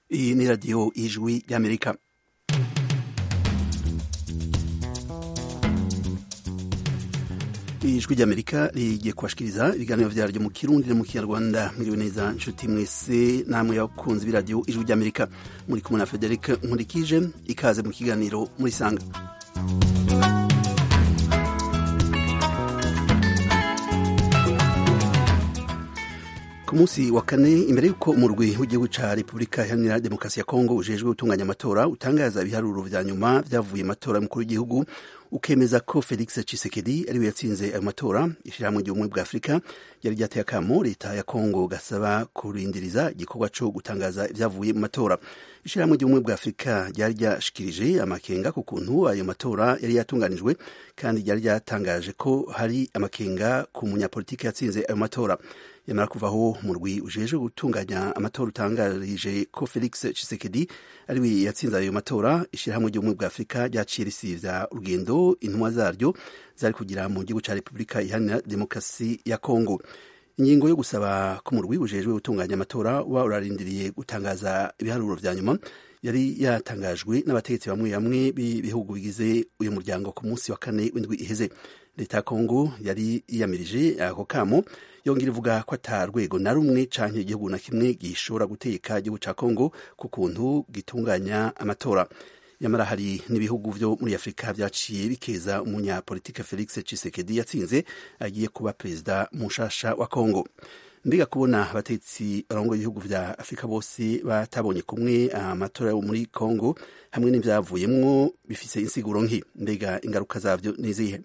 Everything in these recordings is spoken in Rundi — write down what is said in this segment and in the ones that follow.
Iyi ni radiyo y'ijwi ry'amerika ijwi ry'amerika rigiye kubashikiriza ibiganiro vyaryo mu kirundi no mu kinyarwanda mwiriwe neza nshuti mwese namwe yakunze b'iradiyo ijwi ry'amerika muri kumwe na frederic nkurikije ikaze mu kiganiro muri sanga ku munsi wa kane imbere y'uko umurwi w'igihugu ca repubulika iharanira demokarasi ya kongo ujejwe gutunganya amatora utangaza ibiharuro vya nyuma vyavuye amatora y'umukuru w'igihugu ukemeza ko felix cisekedi ariwe yatsinze ayo matora ishirahamwe ry'ubumwe bwa afurika ryari ryateye akamo leta ya kongo gasaba kurindiriza igikorwa co gutangaza ivyavuye mu matora ishirahamwe ry'ubumwe bwa afurika ryari ryashikirije amakenga ku kuntu ayo matora yari yatunganijwe kandi ryari ryatangaje ko hari amakenga ku munyapolitiki yatsinze ayo matora yamara kuvaho murwi ujejwe gutunganya amatora utangarije ko felix cisekedi ariwe yatsinze ayo matora ishirahamwe ry'ubumwe bwa afurika ryaciye risivya urugendo intumwa zaryo zari kugira mu gihugu ca repubulika iharanira demokarasi ya kongo ingingo yo gusaba ko umurwi ujejwe gutunganya amatora uba urarindiriye gutangaza ibiharuro vya nyuma yari yatangajwe n'abategetsi bamwe bamwe b'ibihugu bigize uyu muryango ku munsi wa kane w'indwi iheze leta ya kongo yari yiyamirije ako kamo yongera ivuga ko ata rwego na rumwe canke igihugu na kimwe gishobora guteka igihugu ca kongo ku kuntu gitunganya amatora nyamara hari n'ibihugu vyo muri afurika vyaciye bikeza umunyapolitike felix cisekedi yatsinze agiye kuba perezida mushasha wa kongo mbega kubona abatetsi barongoye ibihugu vya afurika bose batabonye kumwe amatora yo muri kongo hamwe n'ivyavuyemwo bifise insiguro nki mbega ingaruka zavyo nizihe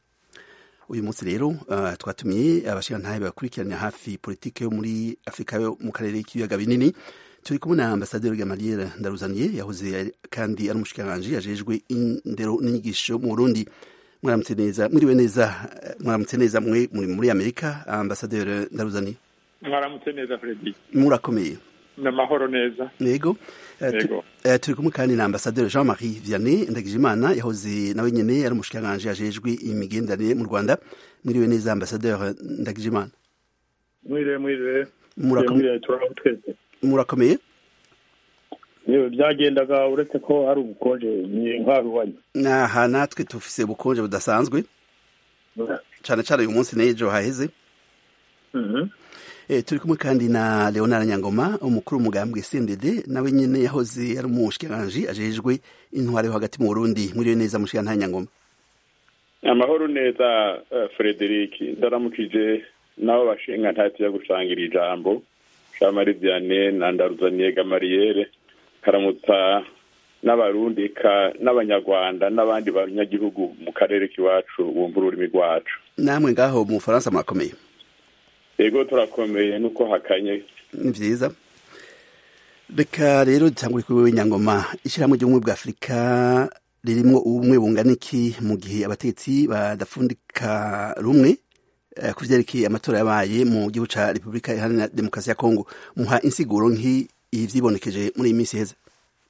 uyu munsi rero uh, twatumiye abashirantahe bakurikiranira hafi politike yo muri afurika yo mu karere k'ibiyaga binini turi kumwe na ambasaderi gamaliel ndaruzaniye yahoze kandi ari umushikiranganji yajejwe indero n'inyigisho mu burundi mwaramutse neza mwiriwe neza mwaramutse neza mwe muri muri amerika ambasaderi ndaruzaniye mwaramutse neza fredi murakomeye namahoro neza yego turi kumwe kandi na ambasaderi jean marie vianney ndagijimana yahoze nawe nyene ari umushikiranganji yajejwe imigenderanire mu rwanda mwiriwe neza ambasaderi ndagijimana mwiriwe mwiriwe murakomeye yewe byagendaga uretse ko hari ubukonje nk'aruwanyu aha natwe tufise ubukonje budasanzwe cane cane uyu munsi n'ejo haheze E, turi kumwe kandi na Leonard Nyangoma umukuru w'umugambwe CNDD nawe nyene yahoze ari umushikiranganji ajejwe intware yo hagati mu Burundi mwiriwe neza mushikirantahe Nyangoma amahoro neza uh, Frederic ndaramukije nabo bashinga ntati yo gusangira ijambo Jean-Marie Vianney na Ndaruzaniye Gamariere karamutsa n'abarundi ka n'abanyarwanda n'abandi banyagihugu mu karere k'iwacu bumva ururimi rwacu namwe ngaho mu Faransa murakomeye ego turakomeye nuko hakanye ni vyiza reka rero dutangure kuri wewe nyangoma ishyirahamwe ry'ubumwe bwa afurika ririmwo ubumwe bungana iki mu gihe abategetsi badafundika rumwe uh, ku vyerekeye amatora yabaye mu gihugu ca repubulika iharanira demokarasi ya kongo muha insiguro nk'i ivyibonekeje muri iyi minsi iheze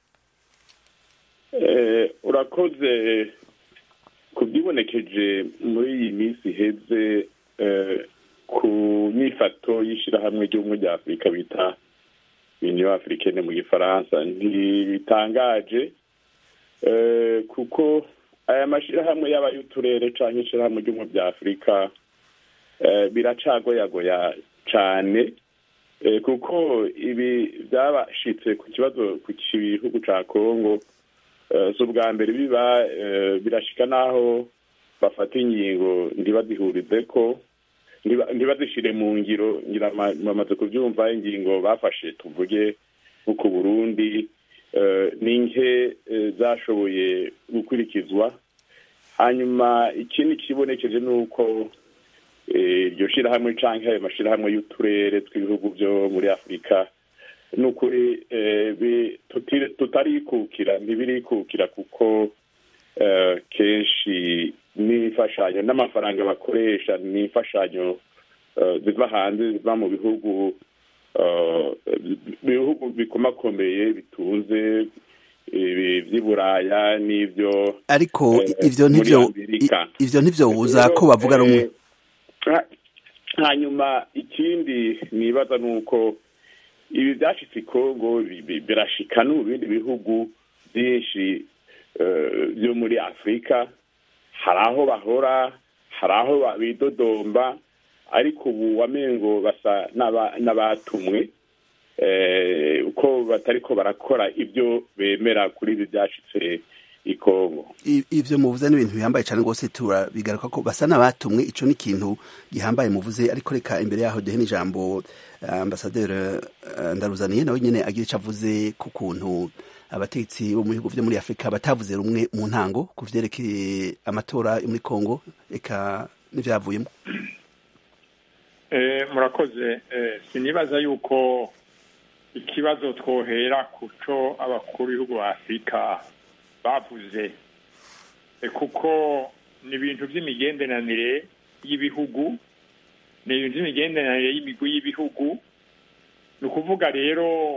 eh, urakoze ku vyibonekeje muri iyi minsi iheze eh, ku nyifato y'ishirahamwe ry'ubumwe rya afurika bita union africaine mu gifaransa ntibitangaje kuko aya mashirahamwe yaba y'uturere canke ishirahamwe ry'ubumwe bya afurika biracagoyagoya cane kuko ibi byabashitse ku kibazo ku gihugu ca kongo si ubwa mbere biba birashika n'aho bafata ingingo ntibazihurize ko ntibazishire mu ngiro ngira bamaze kubyumva ingingo bafashe tuvuge nko ku burundi ni nke zashoboye gukurikizwa hanyuma ikindi kibonekeje ni uko iryo shirahamwe canke ayo mashirahamwe y'uturere tw'ibihugu vyo muri afurika ni ukuri tutarikukira ntibirikukira kuko kenshi n'imfashanyo n'amafaranga bakoresha ni imfashanyo ziva hanze ziva mu bihugu bihugu bikomakomeye bitunze vy'i buraya n'ivyo ariko ivyo ntivyo ivyo ntivyobuza ko bavuga rumwe hanyuma ikindi nibaza ni uko ibi byashitse i kongo birashika no mu bindi bihugu byinshi byo muri afurika hari aho bahora hari aho bidodomba ariko ubu wamengo basa n'abatumwe uko batariko barakora ibyo bemera kuri ibi byashitse i kongo ivyo muvuze n'ibintu bihambaye cyane rwose turabigaruka ko basa n'abatumwe ico ni ikintu gihambaye muvuze ariko reka imbere yaho duhe n'ijambo ambasaderi ndaruzaniye nawe nyene agira ico avuze ku kuntu abategetsi bo mu bihugu vyo muri afurika batavuze rumwe mu ntango ku vyerekeye amatora yo muri kongo eka n'ivyavuyemo murakoze sinibaza yuko ikibazo twohera kuco abakuru b'ibihugu ba afurika bavuze kuko ni ibintu by'imigenderanire y'ibihugu ni ibintu by'imigenderanire y'imigwi y'ibihugu ni ukuvuga rero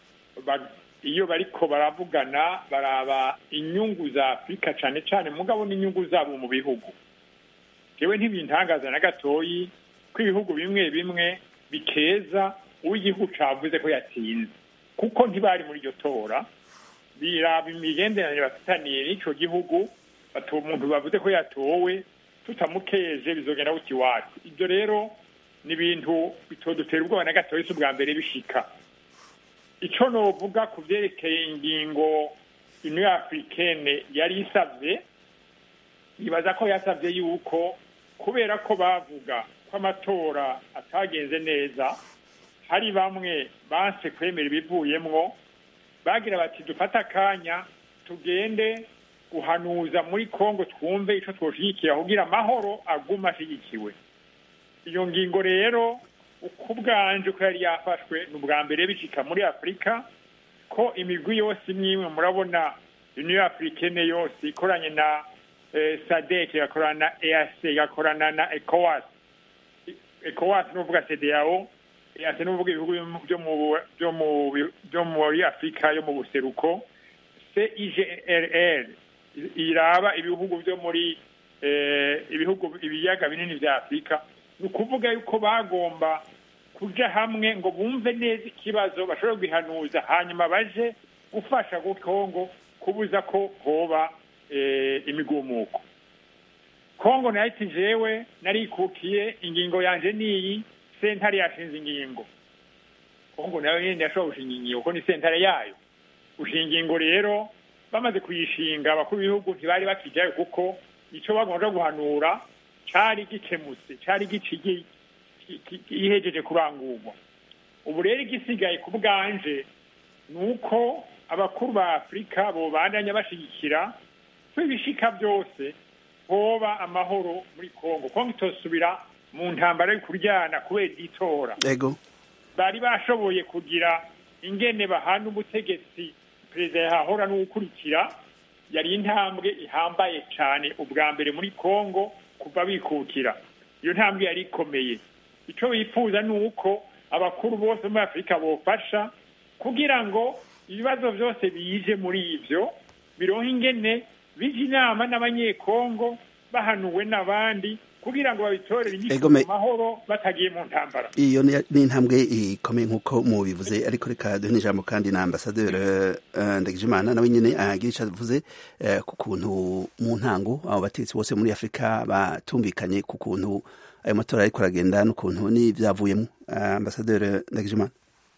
iyo bariko baravugana baraba inyungu za afurika cyane cyane mugabo n'inyungu zabo mu bihugu yewe ntibintangaza na gatoyi ko ibihugu bimwe bimwe bikeza uw'igihugu cavuze ko yatsinze kuko ntibari muri iryo tora biraba imigenderanire bafitaniye n'ico gihugu batuba umuntu bavuze ko yatowe tutamukeje bizogenda guta iwacu ibyo rero ni ibintu bitodutera ubwoba na gatoya si ubwa mbere bishika ico novuga ku vyerekeye ingingo union africaine yari isavye nibaza ko yasavye yuko kubera ko bavuga ko amatora atagenze neza hari bamwe banse kwemera ibivuyemwo bagira bati dufate akanya tugende guhanuza muri kongo twumve ico twoshigikira kugira amahoro aguma ashigikiwe iyo ngingo rero uko ubwanje ko yari yafashwe ni ubwa mbere bicika muri afurika ko imigwi yose imwe imwe murabona union africaine yose ikoranye na sadek igakorana na eac igakorana na ecowas ecowas ni uvuga cdao eac ni uvuga ibihugu byo muri afurika yo mu buseruko cigrr iraba ibihugu byo muri ibihugu ibiyaga binini vya afurika ni ukuvuga yuko bagomba kuja hamwe ngo bumve neza ikibazo bashobora guhanuza hanyuma baje gufasha kongo kubuza ko hoba imigumuko kongo nayo iti jewe narikukiye ingingo yanje niyi sentare yashinze ingingo kongo nayo nyene yashobora gushinga ingingo kuko ni sentare yayo gushinga ingingo rero bamaze kuyishinga abakuru b'ibihugu ntibari bakijayo kuko ico bagomba guhanura cari gikemutse cari gihejeje kurangurwa ubu rero igisigaye ku bwanje ni uko abakuru ba afurika bobandanya bashigikira ko ibishika byose hoba amahoro muri kongo kongo itosubira mu ntambara yo kuryana kubera itora bari bashoboye kugira ingene bahana ubutegetsi perezida yahahora n'ugukurikira yari intambwe ihambaye cyane ubwa mbere muri kongo kuva bikukira iyo ntambwe yari ikomeye icyo bifuza ni uko abakuru bose muri afurika bofasha kugira ngo ibibazo byose bije muri ibyo bironka ingene bija inama n'abanyekongo bahanuwe n'abandi kugira ngo babitorere inyito mu mahoro batagiye mu ntambara iyo ni intambwe ikomeye nk'uko mubivuze ariko reka duhe n'ijambo kandi na ambasaderi ndagijimana nawe nyine agira icyo avuze ku kuntu mu ntango abo bategetsi bose muri afurika batumvikanye ku kuntu ayo matora ariko aragenda n'ukuntu n'ibyavuyemo ambasaderi ndagijimana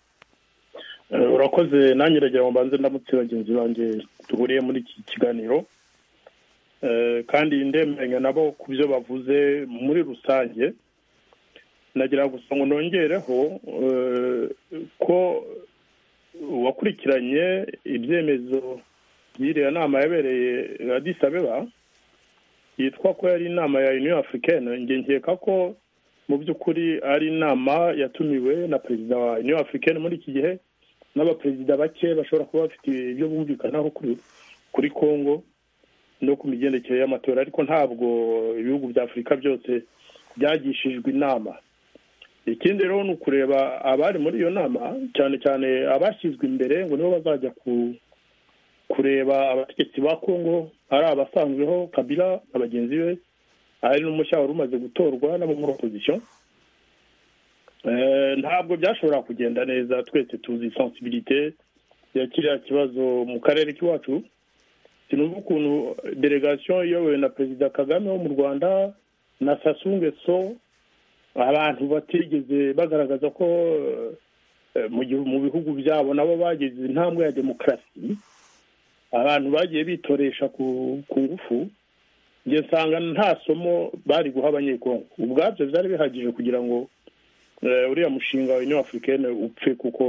urakoze nanjye uragira ngo mbanze ndamutse bagenzi banjye duhuriye muri iki kiganiro kandi ndemeranya nabo ku byo bavuze muri rusange nagira gusa ngo nongereho ko uwakurikiranye ibyemezo by'iriya nama yabereye Addis Abeba yitwa ko yari inama ya union africaine njye nkeka ko mu by'ukuri ari inama yatumiwe na perezida wa union africaine muri iki gihe n'abaperezida bake bashobora kuba bafite ibyo bumvikanaho kuri congo no ku migendekere y'amatora ariko ntabwo ibihugu bya afurika byose byagishijwe inama ikindi rero ni ukureba abari muri iyo nama cyane cyane abashyizwe imbere ngo nibo bazajya kureba abategetsi ba congo ari abasanzweho kabila na bagenzi be ari n'umushya wari umaze gutorwa n'abo muri opozisiyo ntabwo byashobora kugenda neza twese tuzi sensibilite ya kiriya kibazo mu karere k'iwacu sinumva ukuntu delegasiyo iyobowe na perezida kagame wo mu rwanda na sasunge so abantu batigeze bagaragaza ko mu bihugu byabo nabo bageze intambwe ya demokarasi abantu bagiye bitoresha ku ngufu njye nsanga nta somo bari guha abanyekongo ubwabyo byari bihagije kugira ngo uriya mushinga wa union africaine upfe kuko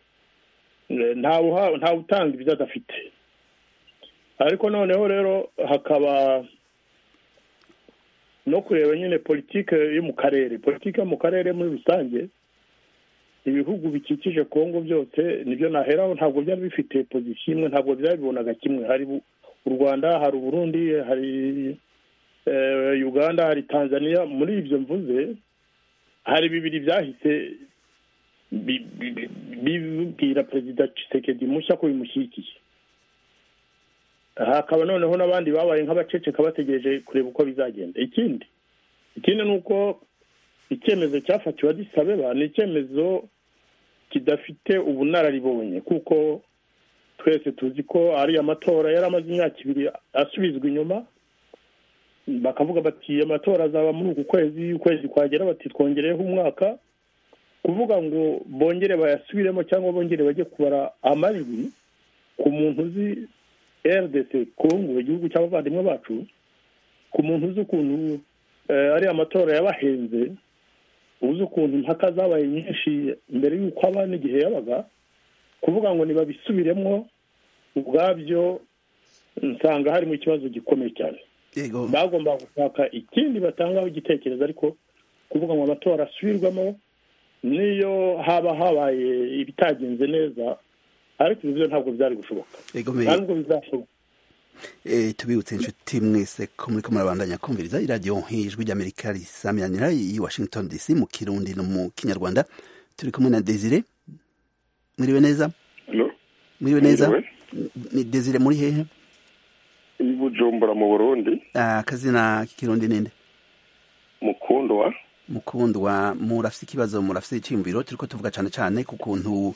ntawe utanga ibyo adafite ariko noneho rero hakaba no kureba nyine politike yo mu karere politike yo mu karere muri rusange ibihugu bikikije kongo byose nibyo naheraho ntabwo byari bifite pozisiyo imwe ntabwo byabibonaga kimwe hari u rwanda hari uburundi hari uganda hari tanzania muri ibyo mvuze hari bibiri byahise bibwira perezida Tshisekedi mushya ko bimushyigikiye hakaba noneho n'abandi babaye nk'abaceceka bategereje kureba uko bizagenda ikindi ikindi ni uko icyemezo cyafatiwe adisabeba ni icyemezo kidafite ubunararibonye kuko twese tuzi ko ari amatora yari amaze imyaka ibiri asubizwa inyuma bakavuga bati amatora azaba muri uku kwezi ukwezi kwagera bati twongereyeho umwaka kuvuga ngo bongere bayasubiremo cyangwa bongere bajye kubara amajwi ku muntu uzi rdc kongo igihugu cy'abavandimwe bacu ku muntu uzi ukuntu ari amatora yabahenze uzi ukuntu impaka zabaye nyinshi mbere y'uko aba n'igihe yabaga kuvuga ngo ntibabisubiremo ubwabyo nsanga harimo ikibazo gikomeye cyane bagomba gushaka ikindi batangaho igitekerezo ariko kuvuga ngo amatora asubirwamo niyo haba habaye ibitagenze neza ariko ibyo ntabwo byari gushoboka ntabwo bizashoboka tubibutse inshuti mwese ko muri ko murabandanya kumviriza iradiyo ijwi ry'amerika risamiranira i washington dc mu kirundi no mu kinyarwanda turi kumwe na desire mwiriwe neza mwiriwe neza ni desire muri hehe i bujumbura mu burundi akazina k'ikirundi ninde mukundwa mukundwa murafite ikibazo murafite icyiyumviro turi ko tuvuga cyane cyane ku kuntu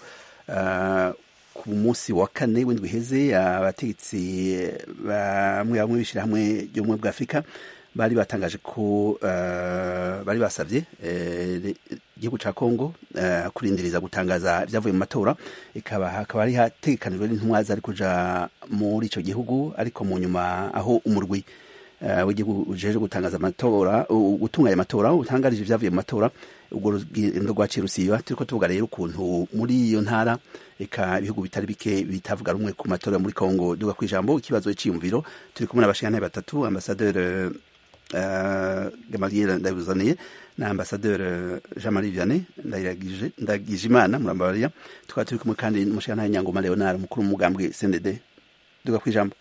ku munsi wa kane w'indwi iheze abategetsi bamwe bamwe b'ishyirahamwe ry'ubumwe bwa afurika bari batangaje ko bari basabye igihugu cya kongo kurindiriza gutangaza ibyavuye mu matora ikaba hakaba hari hategekanijwe n'intumwa zari kuja muri icyo gihugu ariko mu nyuma aho umurwi w'igihugu ujeje gutangaza amatora gutunganya amatora utangarije ibyavuye mu matora ubwo rugendo rwaciye rusiba turiko tuvuga rero ukuntu muri iyo ntara eka ibihugu bitari bike bitavuga rumwe ku matora muri Kongo duga ku ijambo ikibazo cyiyumviro turi kumwe n'abashikana batatu ambassadeur uh, Gamaliel Ndabuzaniye na ambassadeur Jean-Marie Vianney ndayiragije ndagije imana murambabarira tukaba turi kumwe kandi n'umushikana Nyangoma Leonard mukuru w'umugambwe CNDD duga ku ijambo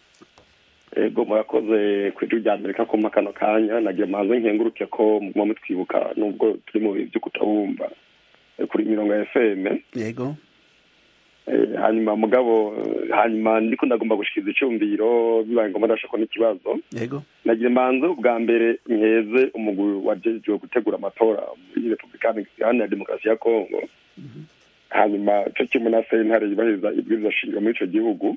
ego murakoze ku ijwi rya amerika kuma kano kanya nagira manze nkenguruke ko muguma mutwibuka nubwo turi mu bihe byo kutabumva kuri mirongo ya fm yego hanyuma mugabo hanyuma ndiko ndagomba gushikiriza icyumviro bibaye ngombwa ndashaka n'ikibazo yego nagira manze ubwa mbere nkeze umugwi wajejwe gutegura amatora muri repubulika iharanira demokarasi ya kongo hanyuma cyo kimwe na sentare yubahiriza ibwiriza shingiro muri ico gihugu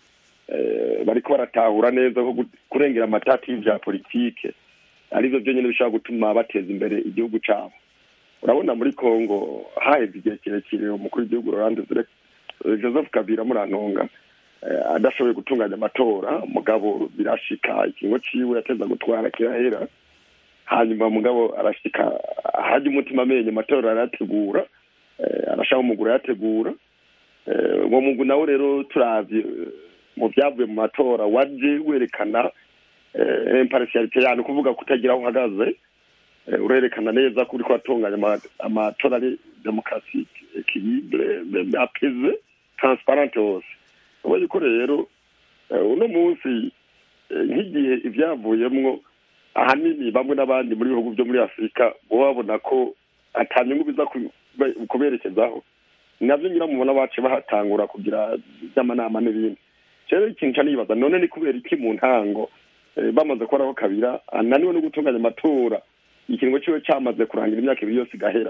bariko baratahura neza ko kurengera amatati y'ivya politike arivyo vyonyene bishobora gutuma bateza imbere igihugu cabo urabona muri congo haheze igihe kirekire umukuru w'igihugu rolande joseph kabila murantunga adashoboye gutunganya amatora mugabo birashika ikingo ciwe yateza gutwara kirahera hanyuma mugabo arashika hajya umutima amenye amatora arayategura arashaka umuguru ayategura uwo mugu nawe rero turavye mu byavuye mu matora waje werekana imparisiyarite yani kuvuga kutagira aho uhagaze urerekana neza ko uriko uratunganya amatora ari demokarasi ekilibre apeze transparente hose ubonye ko rero uno munsi nk'igihe ivyavuyemwo ahanini bamwe n'abandi muri bihugu byo muri afurika bo babona ko ata nyungu biza kuberekezaho navyo nyiramubona bace bahatangura kugira ivy'amanama n'ibindi rero ikintu ca nibaza none ni kubera iki mu ntango bamaze kubonaho kabira ananiwe no gutunganya amatora ikiringo ciwe camaze kurangira imyaka ibiri yose igahera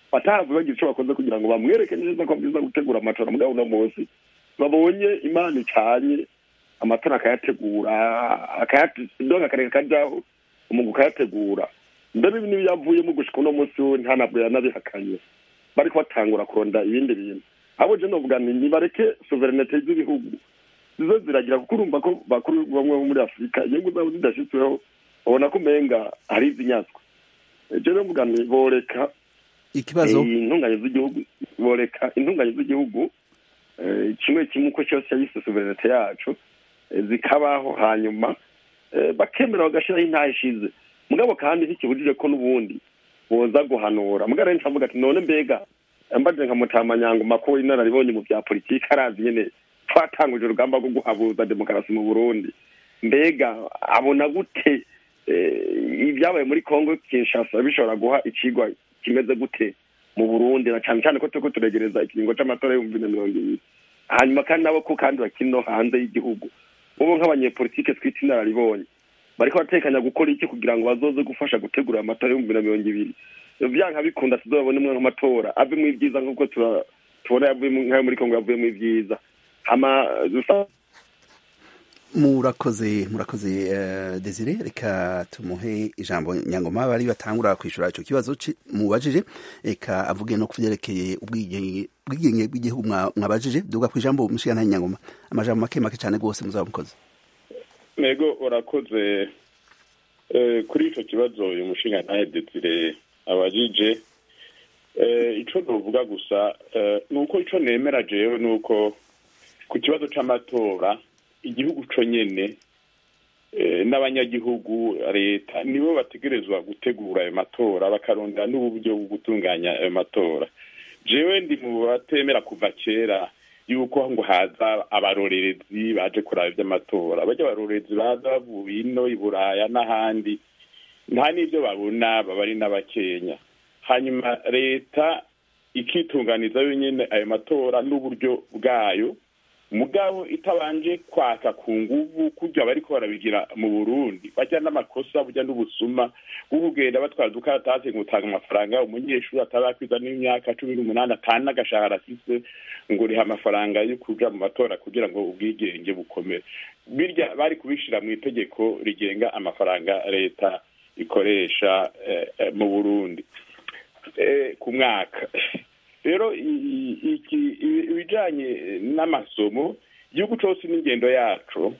batazi bagira icyo bakoze kugira ngo bamwereke neza ko bwiza gutegura amatora mugabo uno munsi babonye imana icanye amatora akayategura akayadonga akareka kajyaho umugu ukayategura mbere ibi n'ibiyavuyemo gushika uno munsi we nta ntabwo yanabihakanye bariko batangura kuronda ibindi bintu abo je novuga nti nibareke soverenete z'ibihugu zizo ziragira kuko urumva ko bakuru bamwe bo muri afurika inyungu zabo zidashitsweho babona ko umenga hari izinyazwa je novuga nti boreka ikibazo intunganye z'igihugu boreka intunganye z'igihugu eh, kimwe kimwe uko cyose yise soverenete yacu eh, zikabaho hanyuma eh, bakemera bagashiraho intahe ishize mugabo kandi ntikibujije ko n'ubundi boza guhanura mugabo rero ncavuga ati none mbega mbaje nka mutamanyango ko inararibonye mu bya politiki arazi nyene twatanguje urugamba rwo guhabuza demokarasi mu burundi mbega abona gute eh, ibyabaye muri congo kinshasa bishobora guha ikigwa kimeze gute mu burundi na cyane cyane ko turiko turegereza ikiringo c'amatora y'ibihumbi na mirongo ibiri hanyuma kandi nabo ko kandi bakiri no hanze y'igihugu ubu nk'abanyepolitike twita inararibonye bariko batekanya gukora iki kugira ngo bazoze gufasha gutegura amatora y'ibihumbi na mirongo ibiri vyanka bikunda tuzobabone nk'amatora avemwo ibyiza nk'uko tura- tubona yavuyemo nk'ayo muri kongo yavuyemo ibyiza hama dusa murakoze murakoze uh, desire reka tumuhe ijambo nyangoma bari batangura kwishura ico kibazo ci- mubajije reka avuge no kuvyerekeye ubwigenge ubwigenge bw'igihugu mwa- mwabajije duga kwijambo mushikana nyangoma amajambo make make cane gose muzaba mukoze nego urakoze Eh, kuri ico kibazo uyu mushinga ntahe desire abajije Eh, ico novuga gusa eh, ni uko ico nemera jewe ni uko ku kibazo c'amatora igihugu co nyene eh, n'abanyagihugu leta nibo bategerezwa gutegura ayo matora bakarondera n'uburyo bwo gutunganya ayo matora jewe ndi mu batemera kuva kera yuko ngo haza abarorerezi baje kuraba ivy'amatora barya abarorerezi baza bavuye ino i buraya n'ahandi nta n'ivyo babona baba ari n'abakenya hanyuma leta ikitunganiza yonyene ayo matora n'uburyo bwayo mugabo itabanje kwaka ku nguvu kurya bariko barabigira mu burundi bajya n'amakosa burya n'ubusuma bwo kugenda batwara udukaratasi ngo utanga amafaranga umunyeshuri atarakwiza n'imyaka cumi n'umunani atanu n'agashahara afise ngo riha amafaranga yo kuja mu matora kugira ngo ubwigenge bukomere birya bari kubishira mu itegeko rigenga amafaranga leta ikoresha eh, eh, mu burundi eh, ku mwaka rero i- i- iki- i- ibijanye n'amasomo igihugu cose n'ingendo yaco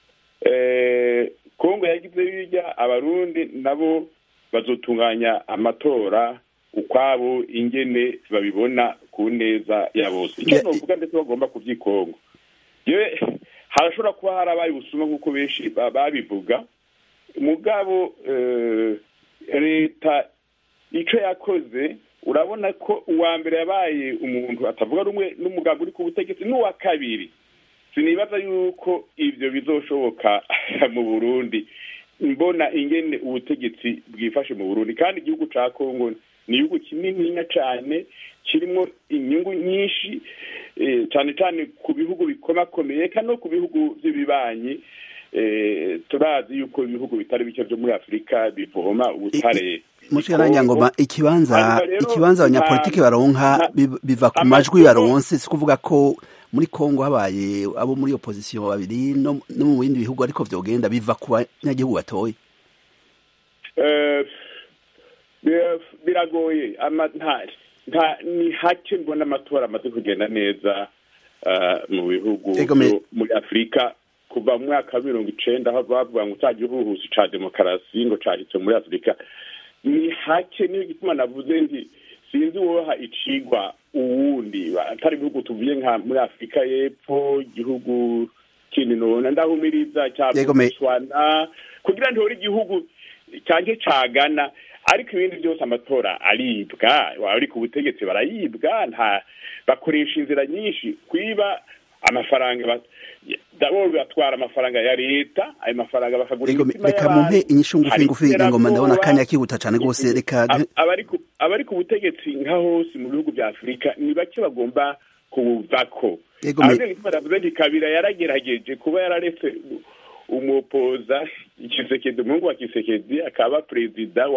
eh, kongo yagize birya abarundi nabo bazotunganya amatora ukwabo ingene babibona ku neza ya bose icyo Ya- novuga ndetse bagomba kuvyikongo yewe harashobora kuba harabaye ubusuma nk'uko benshi ba- babivuga mugabo eh, leta ico yakoze urabona ko uwa mbere yabaye umuntu atavuga rumwe n'umugabo uri ku butegetsi n'uwa kabiri sinibaza yuko ivyo bizoshoboka mu burundi mbona ingene ubutegetsi bwifashe mu burundi kandi igihugu ca kongo ni igihugu kinininya cane kirimwo inyungu nyinshi eh, cane cane ku bihugu bikomakomeye kandi no ku bihugu vy'ibibanyi eh, turazi yuko ibihugu bitari bike vyo muri afurika bivoma ubutare mushikana nyangoma ikibanza Hanyuma rero, ikibanza abanyapolitiki nta- baronka nta- bi- biva ku amategeko- majwi baronse si kuvuga ko muri Kongo habaye abo muri opposition babiri no, no mu bindi bihugu ariko vyogenda biva ku banyagihugu batoye Eh, bir- biragoye ama- nta- nta- ni hake mbona amatora amaze kugenda neza eh, mu bihugu Ego me- vyo muri afurika kuva mu mwaka wa mirongo icenda aho bavuga ngo ca gihuhusi ca demokarasi ngo cahitse muri afurika ni hake niyo gituma navuze nti sinzi woha icigwa uwundi atari ibihugu tuvuye nka muri afurika y'epfo igihugu kindi nona ndahumiriza cya Yego me- botswana kugira ntihore igihugu cyanke cagana ariko ibindi byose amatora aribwa wari ku butegetsi barayibwa nta bakoresha inzira nyinshi kwiba amafaranga ba- dabo batwara amafaranga ya leta ayo mafaranga bakagura Ego, imitima reka y'abantu. mumpe inyishu ngufi Hari ngufi ingoma ndabona iterabwoba. akanya kihuta cane gose reka Ab- abari ku- abari ku butegetsi nka hose mu bihugu vya afurika ni bake bagomba kubuvako Ego, me- abavyeyi baravuze nti kabira yaragerageje kuba yararetse u- umupoza ikisekedi umuhungu wa kisekedi akaba perezida wa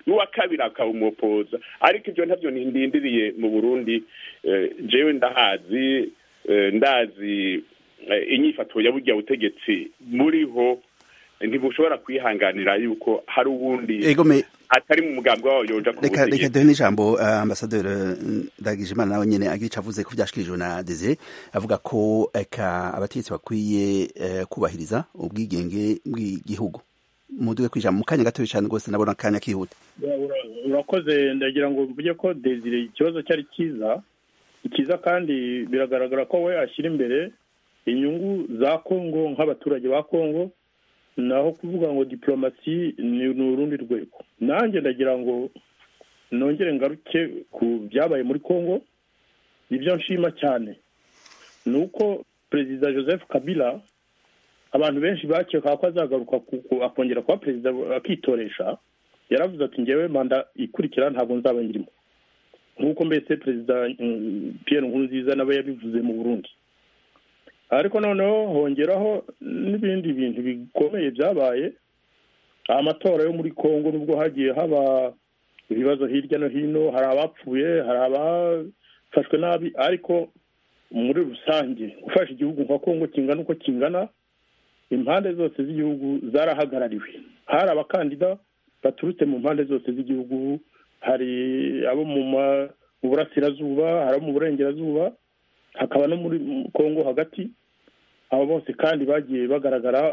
n'uwa kabiri akawumupoza ariko ibyo ntabyo ntindindiriye mu burundi jewe ndahazi ndazi inyifato ya burya butegetsi buriho ntibushobora kwihanganira yuko hari uwundi atari mu mugambi wawo yoja ku reka reka duhe n'ijambo uh, ambasaderi ndagijimana nawe nyene agira ico avuze ku vyashikirijwe na Desire avuga ko eka abategetsi bakwiye uh, kubahiriza ubwigenge bw'igihugu muduge kwijambo mu kanya gatoya cane rwose nabona akanya kihuta urakoze ndagira ngo mvuge ko Desire ikibazo cyari cyiza ikiza kandi biragaragara ko we ashyira imbere inyungu za Kongo nk'abaturage ba Kongo naho kuvuga ngo diplomasi ni urundi rwego nanjye ndagira ngo nongere ngaruke ku byabaye muri congo ibyo nshima cyane ni uko perezida joseph kabila abantu benshi bakeka ko azagaruka akongera kuba perezida akitoresha yaravuze ati ngewe manda ikurikira ntabwo nzaba ngirimo nk'uko mbese perezida Pierre Nkurunziza nawe yabivuze mu burundi ariko noneho hongeraho n'ibindi bintu bikomeye byabaye amatora yo muri congo nubwo hagiye haba ibibazo hirya no hino hari abapfuye hari abafashwe nabi ariko muri rusange gufasha igihugu nka congo kingana uko kingana impande zose z'igihugu zarahagarariwe hari abakandida baturutse mu mpande zose z'igihugu hari abo mu burasirazuba hari abo mu burengerazuba hakaba no muri congo hagati abo bose kandi bagiye bagaragara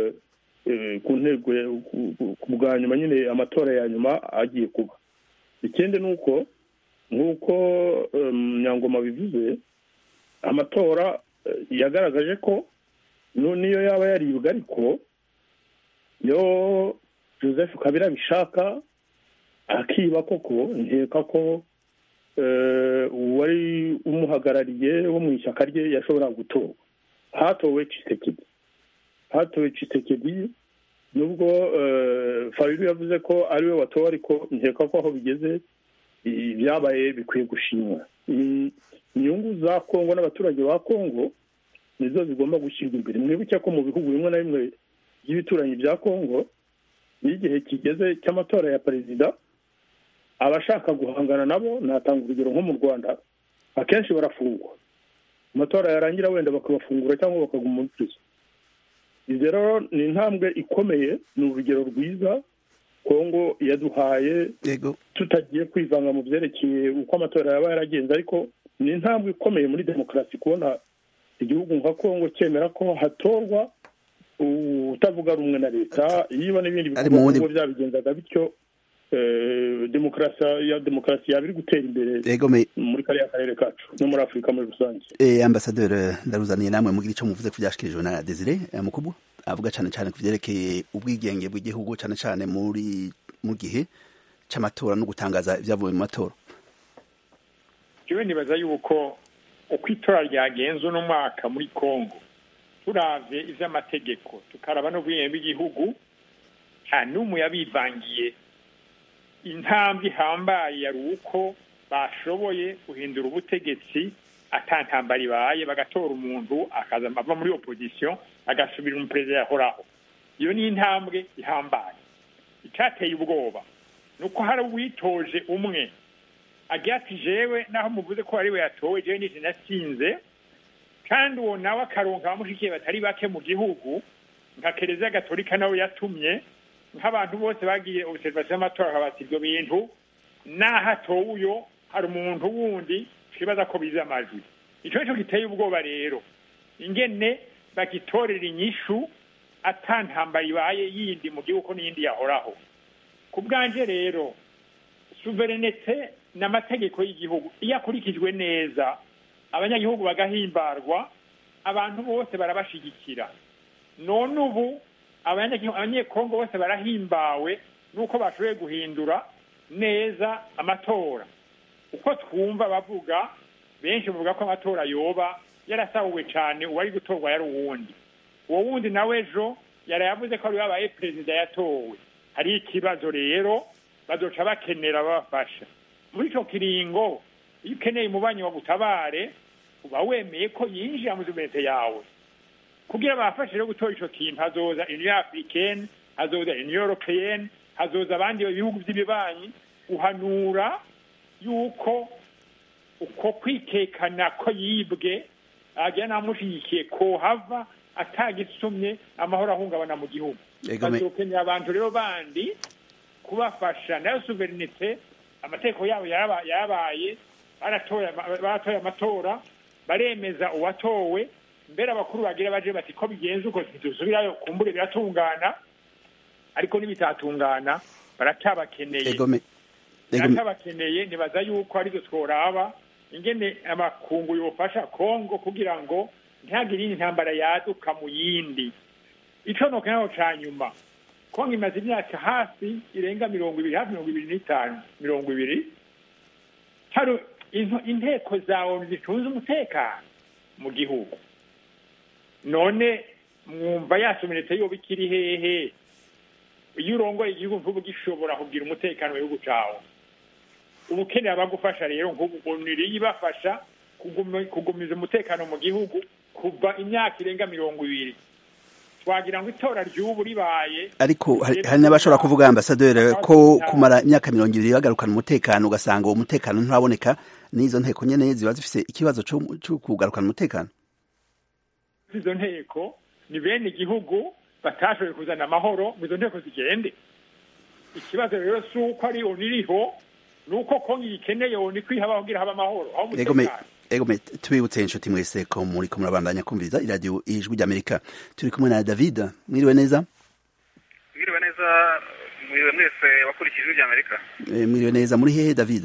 ku ntego ku bwa nyuma nyine amatora ya nyuma agiye kuba ikindi ni uko nk'uko nyangoma bivuze amatora yagaragaje ko niyo yaba yaribwa ariko iyo joseph kabira bishaka akiba koko nkeka ko uwari umuhagarariye wo mu ishyaka rye yashobora gutorwa hatowe cisekedi hatowe cisekedi nubwo fabiru yavuze ko ariwe watowe ariko nkeka ko aho bigeze ibyabaye bikwiye gushimwa inyungu za kongo n'abaturage ba kongo nizo zigomba gushyirwa imbere mwibuke ko mu bihugu bimwe na bimwe by'ibituranyi bya kongo iyo igihe kigeze cy'amatora ya perezida abashaka guhangana nabo natanga urugero nko mu rwanda akenshi barafungwa amatora yarangira wenda bakabafungura cyangwa bakaguma muri prison izi rero ni intambwe ikomeye ni urugero rwiza kongo yaduhaye tutagiye kwivanga mu byerekeye uko amatora yaba yaragenze ariko ni intambwe ikomeye muri demokarasi kubona igihugu nka kongo cyemera ko hatorwa utavuga rumwe na leta yiba n'ibindi bikorwa byabigenzaga bityo demokarasi ya demokarasi yaba iri gutera imbere muri kariya karere kacu no muri afurika muri rusange ambasaderi ndaruzaniye namwe mugira icyo muvuze ku byashyikirijwe na desire mukubu avuga cyane cyane ku byerekeye ubwigenge bw'igihugu cyane cyane muri mu gihe cy'amatora no gutangaza ibyavuye mu matora yewe nibaza yuko uko itora ryagenze uno mwaka muri congo turavye ivy'amategeko tukaraba n'ubwigenge bw'igihugu nta n'umwe yabivangiye intambwe ihambaye yari uko bashoboye guhindura ubutegetsi atantambara ibaye bagatora umuntu akaza ava muri opposition agasubira umuperezida yahoraho iyo ni intambwe ihambaye icyateye ubwoba ni uko hari uwitoje umwe agira ati jewe naho muvuze ko ariwe yatowe jewe nije natsinze kandi uwo nawe akaronka abamushikiye batari bake mu gihugu nka kereziya gatolika nawe yatumye nk'abantu bose bagiye observation y'amatora akabati ibyo bintu naho atowe uyo hari umuntu wundi twibaza ko bize amajwi ico nico giteye ubwoba rero ingene bagitorera inyishu atantambara ibaye yindi mu gihugu ko n'iyindi yahoraho ku bwanje rero suverenete n'amategeko y'igihugu iyo akurikijwe neza abanyagihugu bagahimbarwa abantu bose barabashigikira none ubu abanyekongo bose barahimbawe nuko bashoboye guhindura neza amatora uko twumva bavuga benshi bavuga ko amatora yoba yarasahuwe cyane uwari gutorwa yari uwundi uwo wundi nawe ejo yari yavuze ko ari yabaye perezida yatowe hari ikibazo rero bazoca bakenera babafasha muri icyo kiringo iyo ukeneye umubanyi wa gutabare uba wemeye ko yinjira muri suvenete yawe kugira bafashe rero gutora ico kintu hazoza union africaine hazoza union européenne hazoza abandi bihugu by'ibibanyi guhanura yuko uko kwitekana ko yibwe agira n'amushyigikiye ko hava atagisumye amahoro ahungabana mu gihugu bazokenera abantu rero bandi kubafasha nayo suverinite amategeko yabo yarabaye baratoye amatora baremeza uwatowe mbere abakuru bagira baje bati ko bigenze uko ntidusubirayo kumbure biratungana ariko n'ibitatungana baratabakeneye baratabakeneye nibaza yuko aribyo tworaba ingene amakungu yofasha kongo kugira ngo ntihagire intambara yaduka mu yindi ico nokenaho ca nyuma kongo imaze imyaka hafi irenga mirongo ibiri hafi mirongo ibiri n'itanu mirongo ibiri hari inteko za onu zicunze umutekano mu gihugu none mwumva yasomeretse yoba ikiri hehe iyo urongoye igihugu nk'ubu gishobora kugira umutekano mu gihugu cawe uba ukeneye abagufasha rero nk'ubu uniriye ibafasha kugumiza umutekano mu gihugu kuva imyaka irenga mirongo ibiri twagira ngo itora ry'ubu ribaye ariko hari n'abashobora kuvuga ambasaderi ko kumara imyaka mirongo ibiri bagarukana umutekano ugasanga uwo mutekano nturaboneka n'izo nteko nyene ziba zifise ikibazo cyo kugarukana umutekano izo nteko ni bene igihugu batashoboye kuzana amahoro ngo izo nteko zigende ikibazo rero si uko ari oniriho ni uko kongo iyikeneye oni kwihaba kugira habe amahoro aho umutekano ego tubibutse inshuti mwese ko muri ko murabandanya kumviriza iradiyo ijwi ry'amerika turi kumwe na david mwiriwe neza mwiriwe neza mwiriwe mwese wakurikije ijwi ry'amerika mwiriwe neza muri hehe david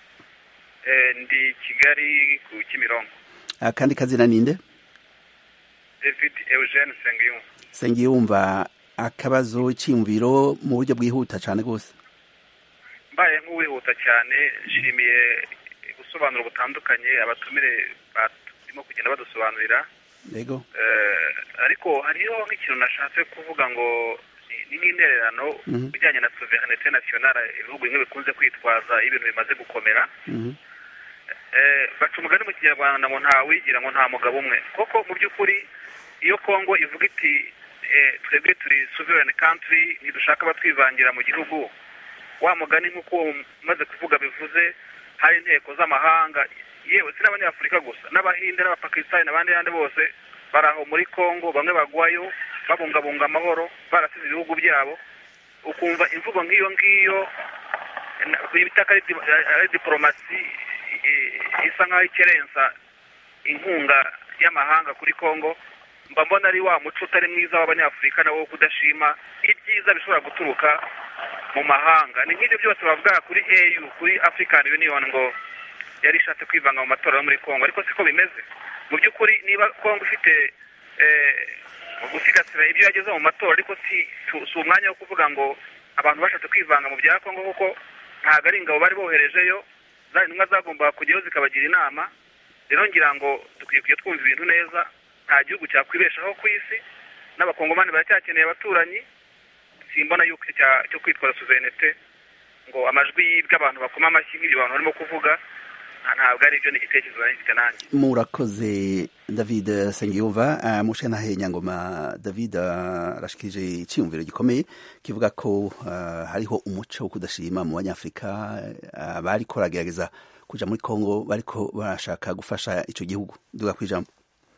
ndi kigali ku kimironko akandi kazina ninde david eugene sengiyumva sengiyumva akabazo cyiyumviro mu buryo bwihuta cyane rwose mbaye nk'uwihuta cyane nshimiye ubusobanuro butandukanye abatumire barimo kugenda badusobanurira yego ariko hariho nk'ikintu nashatse kuvuga ngo ni nk'intererano bijyanye na sovereignite nationale ibihugu bimwe bikunze kwitwaza iyo ibintu bimaze gukomera baca umugani mu kinyarwanda ngo ntawigira ngo nta mugabo umwe koko mu by'ukuri iyo kongo ivuga iti twebwe turi sovereign country ntidushaka abatwivangira mu gihugu wa mugani nk'uko umaze kuvuga bivuze hari inteko z'amahanga yewe si n'abanyafurika gusa n'abahinde n'abapakisitani n'abandi yandi bose bari aho muri congo bamwe bagwayo babungabunga amahoro barasize ibihugu byabo ukumva imvugo nk'iyo ngiyo bita ko ari diporomasi isa nk'aho ikerensa inkunga y'amahanga kuri congo mba mbona ari wa muco utari mwiza w'abanyafurika nawo wo kudashima ibyiza bishobora guturuka mu mahanga ni nk'ibyo byose bavuga kuri au kuri african union ngo yari ishatse kwivanga mu matora yo muri congo ariko siko bimeze mu by'ukuri niba congo ifite gusigasira ibyo yagezeho mu matora ariko si umwanya wo kuvuga ngo abantu bashatse kwivanga mu bya congo kuko ntabwo ari ingabo bari boherejeyo zari intumwa zagombaga kujyayo zikabagira inama rero ngira ngo dukwiye kujya twumva ibintu neza nta gihugu cyakwibeshaho ku isi n'abakongomani baracyakeneye abaturanyi simbona yuko cyo kwitwaza suverenite ngo amajwi yibwe abantu bakoma amashyi nk'ibyo bantu barimo kuvuga ntabwo ari byo n'igitekerezo nari mfite nanjye murakoze david sengiyumva mushe nahe nyangoma david arashikirije icyiyumviro gikomeye kivuga ko hariho umuco wo kudashima mu banyafurika bariko baragerageza kuja muri congo bariko barashaka gufasha ico gihugu duga kwijambo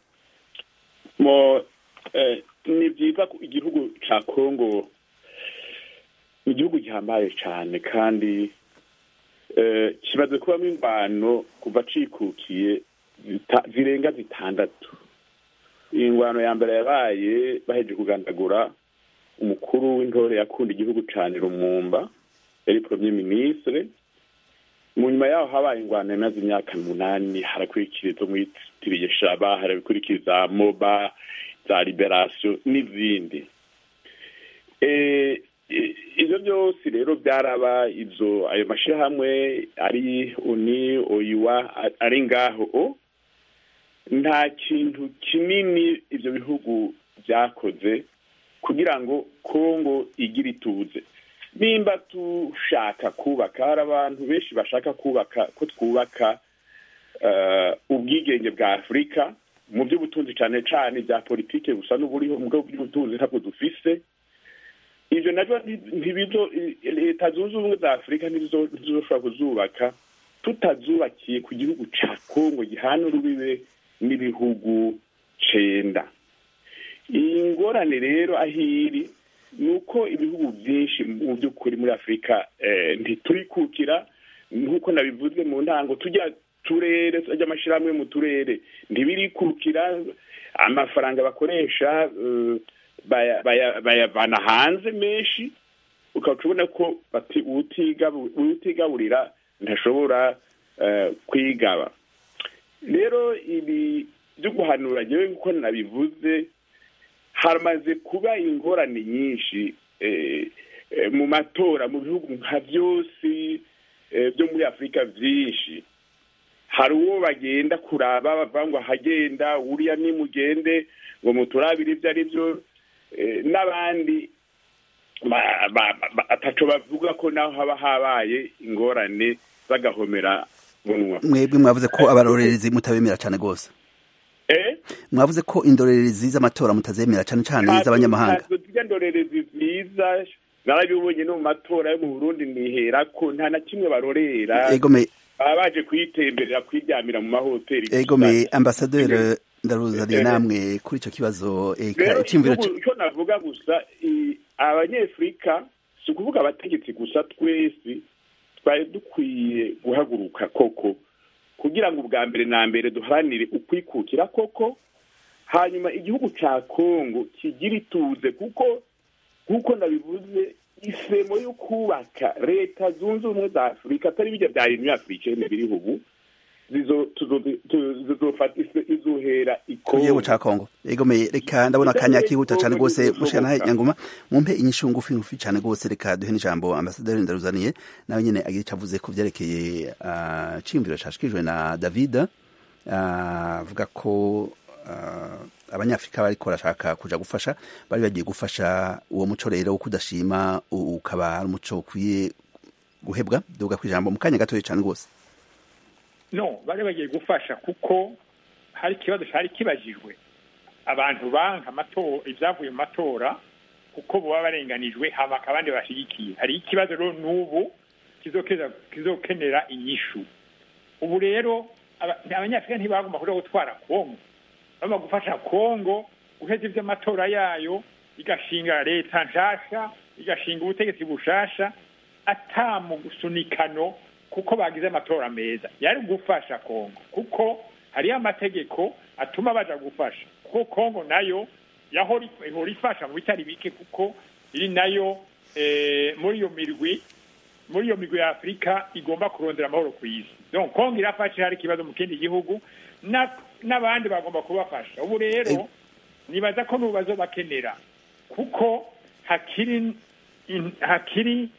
mo ni byiza ko igihugu ca congo ni igihugu gihambaye cyane kandi kimaze kubamo ingwano kuva cikukiye zirenga zitandatu iyi ngwano ya mbere yabaye baheje kugandagura umukuru w'intore yakunda igihugu cyane rumumba yari premier ministre mu nyuma yaho habaye ingwano yamaze imyaka munani harakurikira izo mwitiriye shaba harakurikira moba za liberation n'izindi ibyo byose rero byaraba izo ayo mashyirahamwe ari uni oyiwa ari ngaho nta kintu kinini ibyo bihugu byakoze kugira ngo kongo igire ituze nimba dushaka kubaka hari abantu benshi bashaka kubaka ko twubaka ubwigenge bwa afurika mu by'ubutunzi cyane cyane bya politiki gusa n'uburiho mu bwoko bw'ubutunzi ntabwo dufise ibyo nabyo ntibizo leta zunze ubumwe za afurika ntizizoshobora kuzubaka tutazubakiye ku gihugu cya kongo gihana urubibe n'ibihugu cenda iyi ngorane rero aho iri ni uko ibihugu byinshi mu by'ukuri muri afurika ntiturikukira nk'uko nabivuze mu ntango tujya turere tujya amashyirahamwe mu turere ntibirikukira amafaranga bakoresha bayavana hanze menshi ukaba ubona ko utigaburira ntashobora kwigaba rero ibi byo guhanura ngewe nk'uko nabivuze hamaze kuba ingorane nyinshi mu matora mu bihugu nka byose byo muri afurika byinshi hari uwo bagenda kuraba bavuga ngo ahagenda uriya nimugende ngo muturabire ibyo ari byo n'abandi ataco bavuga ko naho haba habaye ingorane bagahomera munwa mwebwe mwavuze ko abarorerezi mutabemera cyane rwose mwavuze ko indorerezi z'amatora mutazemera cyane cyane z'abanyamahanga tujya ndorerezi nziza narabibonye no mu matora yo mu burundi nihera ko nta na kimwe barorera baba baje kuyitemberera kwiryamira mu mahoteli egome ambasaderi ndaruzaniye namwe kuri icyo kibazo icyo navuga gusa abanyafurika si ukuvuga abategetsi gusa twese twari dukwiye guhaguruka koko kugira ngo ubwa mbere na mbere duharanire ukwikukira koko hanyuma igihugu cya kongo kigira ituze kuko nk'uko nabivuze isemo yo kubaka leta zunze ubumwe za afurika atari bijya bya union africaine biriho ubu izohera igihugu cya kongo egomeye reka ndabona akanya kihuta cyane rwose mushana nyangoma mumpe inyishu ngufi ngufi cyane rwose reka duhe n'ijambo ambasaderi ndaruzaniye nawe nyine agira icyo avuze ku byerekeye cyiyumviro cyashikijwe na david avuga ko abanyafurika bariko barashaka kuja gufasha bari bagiye gufasha uwo muco rero wo kudashima ukaba ari umuco ukwiye guhebwa duga ku ijambo mu kanya gatoya cyane rwose no bari bagiye gufasha kuko hari ikibazo cyari kibajijwe abantu banka ibyavuye mu matora kuko baba barenganijwe habaka abandi bashyigikiye hari ikibazo rero n'ubu kizokenera inyishu ubu rero abanyafurika ntibagomba kuja gutwara kongo bagomba gufasha kongo guheza iby'amatora yayo igashinga leta nshasha igashinga ubutegetsi bushasha atamusunikano kuko bagize amatora meza yari gufasha kongo kuko hariyo amategeko atuma baja gufasha kuko kongo nayo ihora ifasha mu bitari bike kuko iri nayo muri iyo mirwi muri iyo migwi ya afurika igomba kurondera amahoro ku isi donc kongo irafashe hari ikibazo mu kindi gihugu n'abandi bagomba kubafasha ubu rero nibaza ko n'ububazo bakenera kuko hakiri hakiri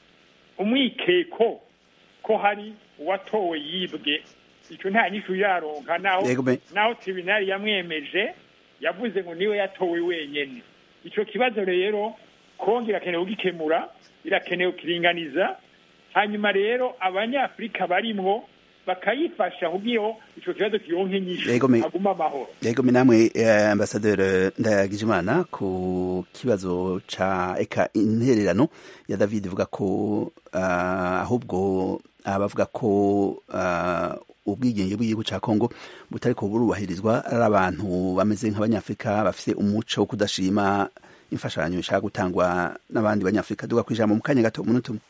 umwikeko ko hari uwatowe yibwe icyo nta nyishu yaronka naho naho tribunali yamwemeje yavuze ngo niwe yatowe wenyene icyo kibazo rero kongo irakenewe kugikemura irakenewe kukiringaniza hanyuma rero abanyafurika barimwo bakayifasha kubwiyo ico kibazo kironke nyinshi aguma amahoro yego namwe eh, ambasaderi ndayagijimana ku kibazo ca eka intererano ya David ivuga ko uh, ahubwo abavuga ko uh, ubwigenge bw'igihugu ca Kongo butari ko burubahirizwa ari abantu bameze nk'abanyafrika bafise umuco wo kudashima imfashanyo ishaka gutangwa n'abandi banyafrika duga kwijambo mu kanya gato umunota umwe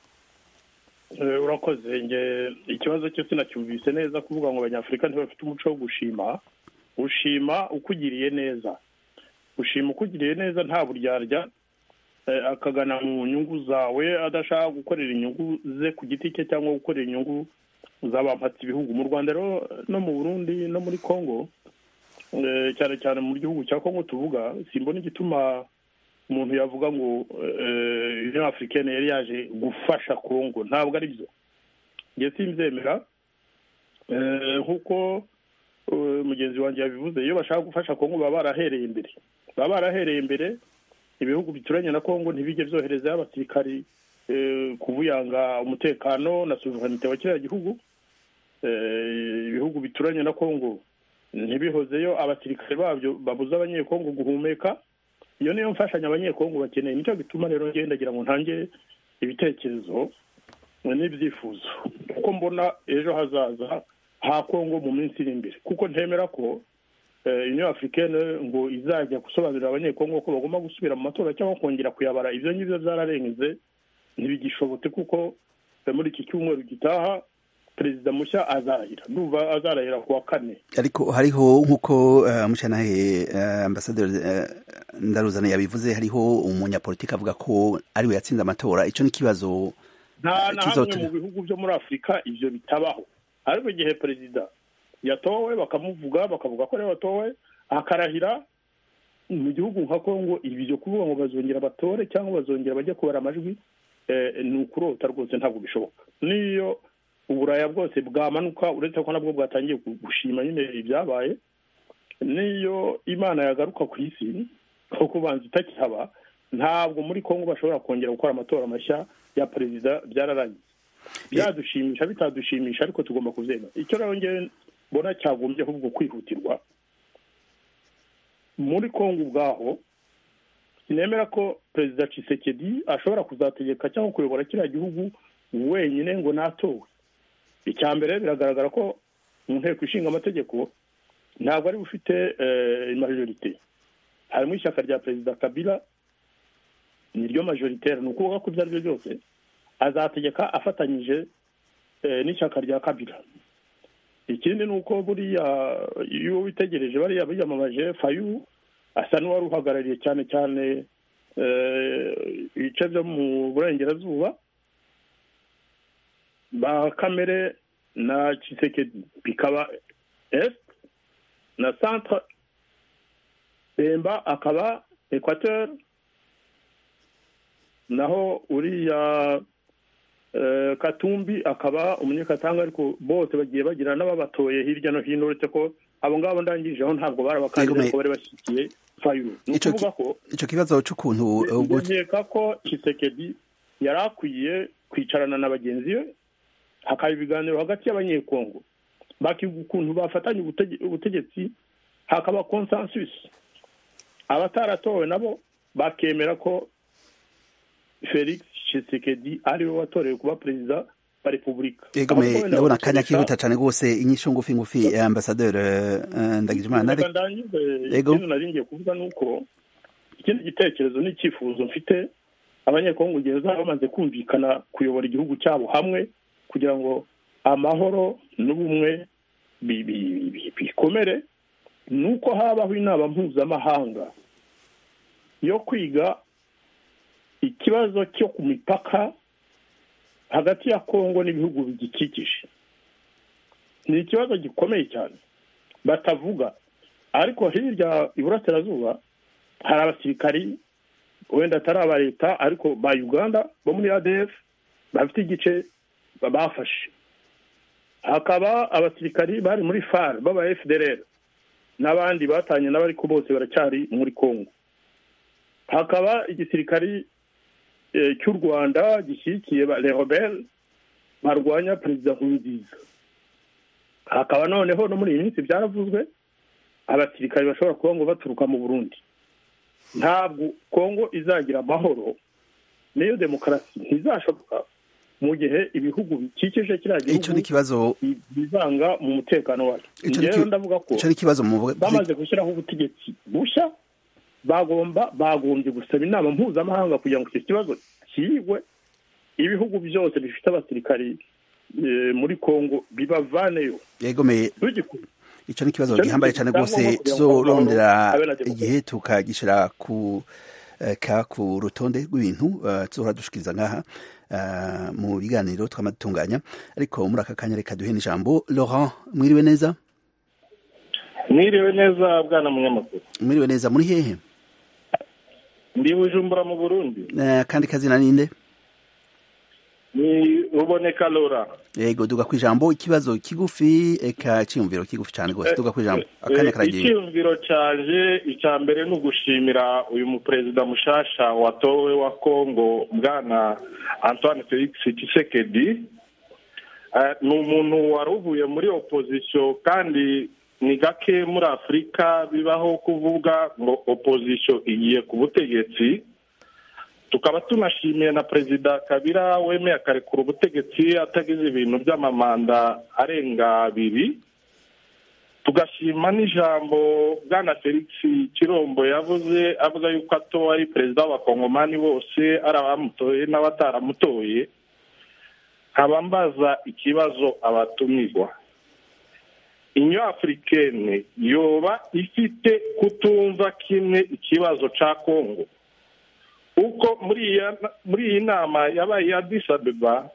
urakoze nge ikibazo cyo sinacyumvise neza kuvuga ngo abanyafurika ntibafite umuco wo gushima ushima ukugiriye neza ushima ukugiriye neza nta buryarya akagana mu nyungu zawe adashaka gukorera inyungu ze ku giti cye cyangwa gukorera inyungu z'abampatse ibihugu mu rwanda rero no mu burundi no muri congo cyane cyane mu gihugu cya congo tuvuga simbona igituma umuntu yavuga ngo union africaine yari yaje gufasha congo ntabwo ari byo njye simbyemera nk'uko mugenzi wanjye yabivuze iyo bashaka gufasha congo baba barahereye imbere baba barahereye imbere ibihugu bituranye na congo ntibijye byoherezayo abasirikari kubuyanga umutekano na suverenite wa kiriya gihugu ibihugu bituranye na congo ntibihozeyo abasirikare babyo babuza abanyekongo guhumeka iyo niyo mfashanyo abanyekongo bakeneye nicyo gituma rero ngenda ngira ngo ntange ibitekerezo n'ibyifuzo kuko mbona ejo hazaza ha kongo mu minsi iri imbere kuko ntemera ko uniyo afurikene ngo izajya gusobanurira abanyekongo ko bagomba gusubira mu matora cyangwa kongera kuyabara ibyo ngibyo byararenze ntibigishobotse kuko muri iki cyumweru gitaha perezida mushya azarahira ndumva azarahira ku wa kane ariko hariho nk'uko mushanahe ambasaderi ndaruzana yabivuze hariho umunyapolitiki avuga ko ariwe yatsinze amatora icyo ni ikibazo nta na hamwe mu bihugu byo muri afurika ibyo bitabaho ariko igihe perezida yatowe bakamuvuga bakavuga ko ariwe watowe akarahira mu gihugu nka kongo ibyo kuvuga ngo bazongera batore cyangwa bazongera bajye kubara amajwi ni ukurota rwose ntabwo bishoboka n'iyo uburaya bwose bwamanuka uretse ko nabwo bwatangiye gushima nyine ibyabaye n'iyo imana yagaruka ku isi kuko ubanza itakihaba ntabwo muri kongo bashobora kongera gukora amatora mashya ya perezida byararangiye byadushimisha bitadushimisha ariko tugomba kubyemera icyo rero ngewe mbona cyagombye ahubwo kwihutirwa muri kongo ubwaho sinemera ko perezida Tshisekedi ashobora kuzategeka cyangwa kuyobora kiriya gihugu wenyine ngo natowe icya mbere biragaragara ko mu nteko ishinga amategeko ntabwo ari bufite majorite harimo ishyaka rya perezida kabila niryo majoritaire ni ukuvuga ko ibyo ari byo byose azategeka afatanyije n'ishyaka rya kabila ikindi ni uko buriya iyo witegereje bariya biyamamaje fayu asa n'uwari uhagarariye cyane cyane ibice byo mu burengerazuba ba kamere na Tshisekedi bikaba est na centre bemba akaba equateur naho uriya katumbi akaba umunyekatanga ariko bose bagiye bagira n'ababatoye hirya no hino uretse ko abo ngabo ndangijeho ntabwo bari abakandida ko bari bashyigikiye fayuru ni ukuvuga ko icyo kibazo cy'ukuntu nkeka ko Tshisekedi yari akwiye kwicarana na bagenzi be hakaba ibiganiro hagati y'abanyekongo bakiga ukuntu bafatanya ubutegetsi hakaba consensus abataratowe nabo bakemera ko felix Tshisekedi ariwe watorewe kuba perezida wa repubulika yego me ndabona akanya kihuta cyane rwose inyisho ngufi ngufi ya ambasaderi ndagijimana yego ikintu nari ngiye kuvuga ni uko ikindi gitekerezo n'icyifuzo mfite abanyekongo igihe bazaba bamaze kumvikana kuyobora igihugu cyabo hamwe kugira ngo amahoro n'ubumwe bikomere ni uko habaho inama mpuzamahanga yo kwiga ikibazo cyo ku mipaka hagati ya kongo n'ibihugu bigikikije ni ikibazo gikomeye cyane batavuga ariko hirya iburasirazuba hari abasirikari wenda atari aba leta ariko ba uganda bo muri adf bafite igice bafashe hakaba abasirikari bari muri far baba fdr n'abandi batanye nabo ariko bose baracyari muri congo hakaba igisirikari cy'u rwanda gishyigikiye rebel barwanya perezida nkurunziza hakaba noneho no muri iyi minsi byaravuzwe abasirikari bashobora kuba ngo baturuka mu burundi ntabwo kongo izagira amahoro n'iyo demokarasi ntizashoboka mu gihe ibihugu bikikije kiriya gihugu bizanga mu mutekano wacyo rero ndavuga ko bamaze gushyiraho ubutegetsi bushya bagomba bagombye gusaba inama mpuzamahanga kugira ngo icyo kibazo kiyigwe ibihugu byose bifite abasirikari muri kongo bibavaneyo yegomeye icyo ni ikibazo gihambaye cyane rwose tuzorondera igihe tukagishyira ku ka ku rutonde rw'ibintu tuzohora dushikiriza ngaha mu biganiro twamadutunganya ariko muri aka kanya reka duhe n'ijambo laurent mwiriwe neza mwiriwe neza bwana munyamakuru mwiriwe neza muri hehe ndi bujumbura mu burundi kandi kazina ninde ni ruboneka lora yego duga ku ijambo ikibazo kigufi eka cyiyumviro kigufi cyane rwose duga ku ijambo akanya karagiye icyiyumviro cyaje icya mbere ni ugushimira uyu muperezida mushasha watowe wa kongo bwana antoine felix tshisekedi ni umuntu wari uvuye muri opozisiyo kandi ni gake muri afurika bibaho kuvuga ngo opozisiyo igiye ku butegetsi tukaba tunashimiye na perezida kabira wemeye akarekura ubutegetsi atagize ibintu by'amamanda arenga abiri tugashima n'ijambo bwana felix kirombo yavuze avuga yuko atowe ari perezida w'abakongomani bose ari abamutoye n'abataramutoye nkaba mbaza ikibazo abatumirwa inyo afurikene yoba ifite kutumva kimwe ikibazo cya kongo uko muri iyi nama yabaye iya disabeba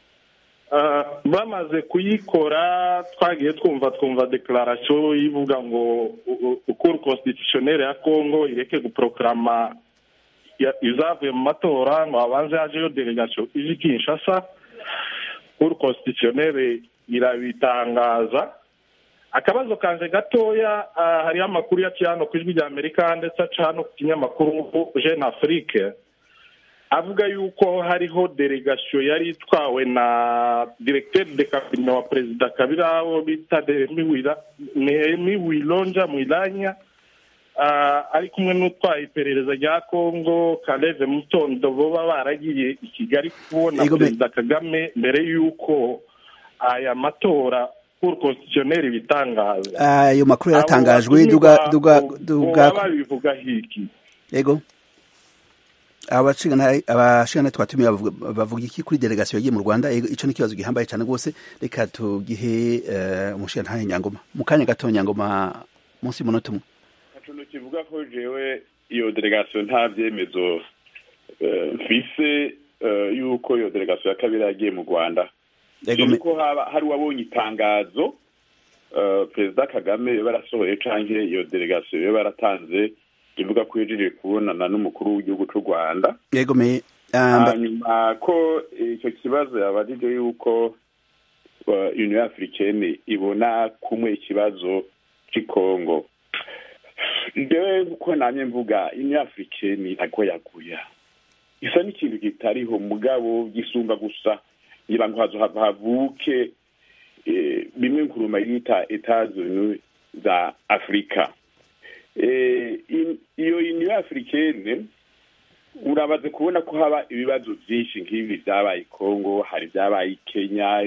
bamaze kuyikora twagiye twumva twumva dekararasiyo ivuga ngo ukuru konstitutioneri ya kongo ireke guporokarama izavuye mu matora ngo habanze hajeyo delegasiyo ije kinshasa ukuru konstitutioneri irabitangaza akabazo kanje gatoya hariho amakuru yaciye hano ku ijwi rya amerika ndetse aca hano ku kinyamakuru jeune afrique avuga yuko hariho delegasiyo yari itwawe na directeur de cabinet wa perezida kabira wo bita nehemi wilonja mwilanya ari kumwe n'utwaye iperereza rya congo kareve mutondo boba baragiye i kigali kubona perezida kagame mbere y'uko aya matora kuri konstitutioneri bitangaza ayo makuru yaratangajwe duga duga duga babivuga hiki yego abashingana twatumiye bavuga iki kuri delegasiyo yagiye mu rwanda icyo ni ikibazo gihambaye cyane rwose reka tugihe umushinga nyangoma mu kanya gato nyangoma munsi y'umunota umwe ikintu kivuga ko jewe iyo delegasiyo nta byemezo mfise yuko iyo delegasiyo ya kabiri yagiye mu rwanda ko hari uwabonye itangazo perezida kagame barasohoye cyangwa iyo delegasiyo baratanze ivuga ko yejeje kubonana n'umukuru w'igihugu cy'u rwanda yegomeye hanyuma ko icyo kibazo yabajije yuko union africaine ibona kumwe ikibazo cy'ikongo ngewe uko namye mvuga union africaine ntabwo yaguya isa n'ikintu kitariho mugabo gisumba gusa ngira ngo havuke bimwe nkuruma yita etazuni za afurika iyo union africaine urabaze kubona ko haba ibibazo byinshi nk'ibi byabaye kongo hari ibyabaye kenya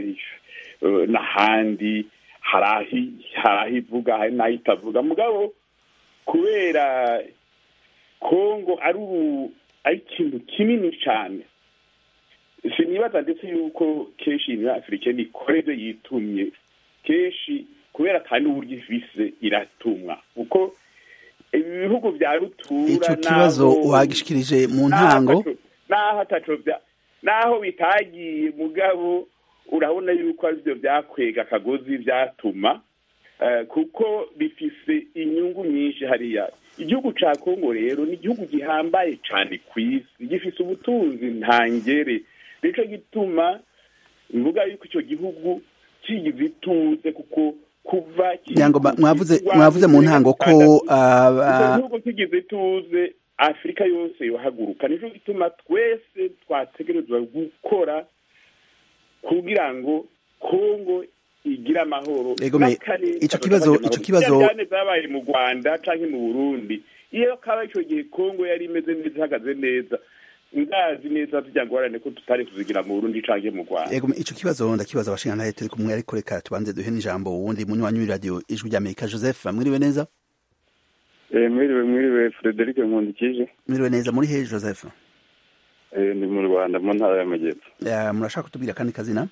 n'ahandi hari aho ivuga hari n'aho itavuga mugabo kubera kongo ari ikintu kinini cyane sinibaza ndetse yuko kenshi iyi afurika ikora ibyo yitumye kenshi kubera kandi uburyo ifise iratumwa kuko ibi bihugu bya rutura icyo kibazo wagishikirije mu ntango naho ataco naho bitagiye mugabo urabona yuko aribyo byakwega akagozi byatuma kuko bifise inyungu nyinshi hariya igihugu cya kongo rero ni igihugu gihambaye cyane ku isi gifise ubutunzi ntangere nicyo gituma mvuga yuko icyo gihugu kigize ituze kuko kuva mwavuze mwavuze mu ntango ko icyo gihugu kigize ituze afurika yose yohaguruka nicyo gituma twese twategerezwa gukora kugira ngo kongo igire amahoro icyo kibazo icyo kibazo cyane zabaye mu rwanda cyangwa mu burundi iyo kaba icyo gihe kongo yari imeze neza ihagaze neza ndazi neza tujya ngorane ko tutari kuzigira mu Burundi canke mu Rwanda yego ico kibazo ndakibaza abashinga ntaye turi kumwe ariko reka tubanze duhe n'ijambo wundi munywanyi w'iradio ijwi rya Amerika Joseph mwiriwe neza eh mwiriwe mwiriwe Frederic Nkundikije mwiriwe neza muri he Joseph eh ndi mu Rwanda mu ntara y'Amajyepfo ya murashaka kutubwira kandi kazina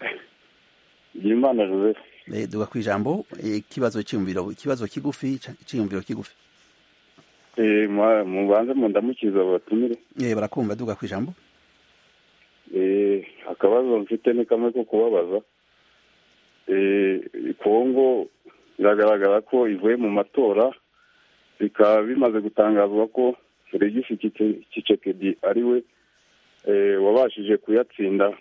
Imana Joseph eh duga kwijambo ikibazo cyumviro ikibazo kigufi cyumviro kigufi eh mubanze mu ndamukiza batumire eh barakumva duga kwijambo eh akabazo mfite ni kamwe ko kubabaza eh Kongo biragaragara ko ivuye mu matora bikaba bimaze gutangazwa ko Felix Tshisekedi ari we wabashije kuyatsinda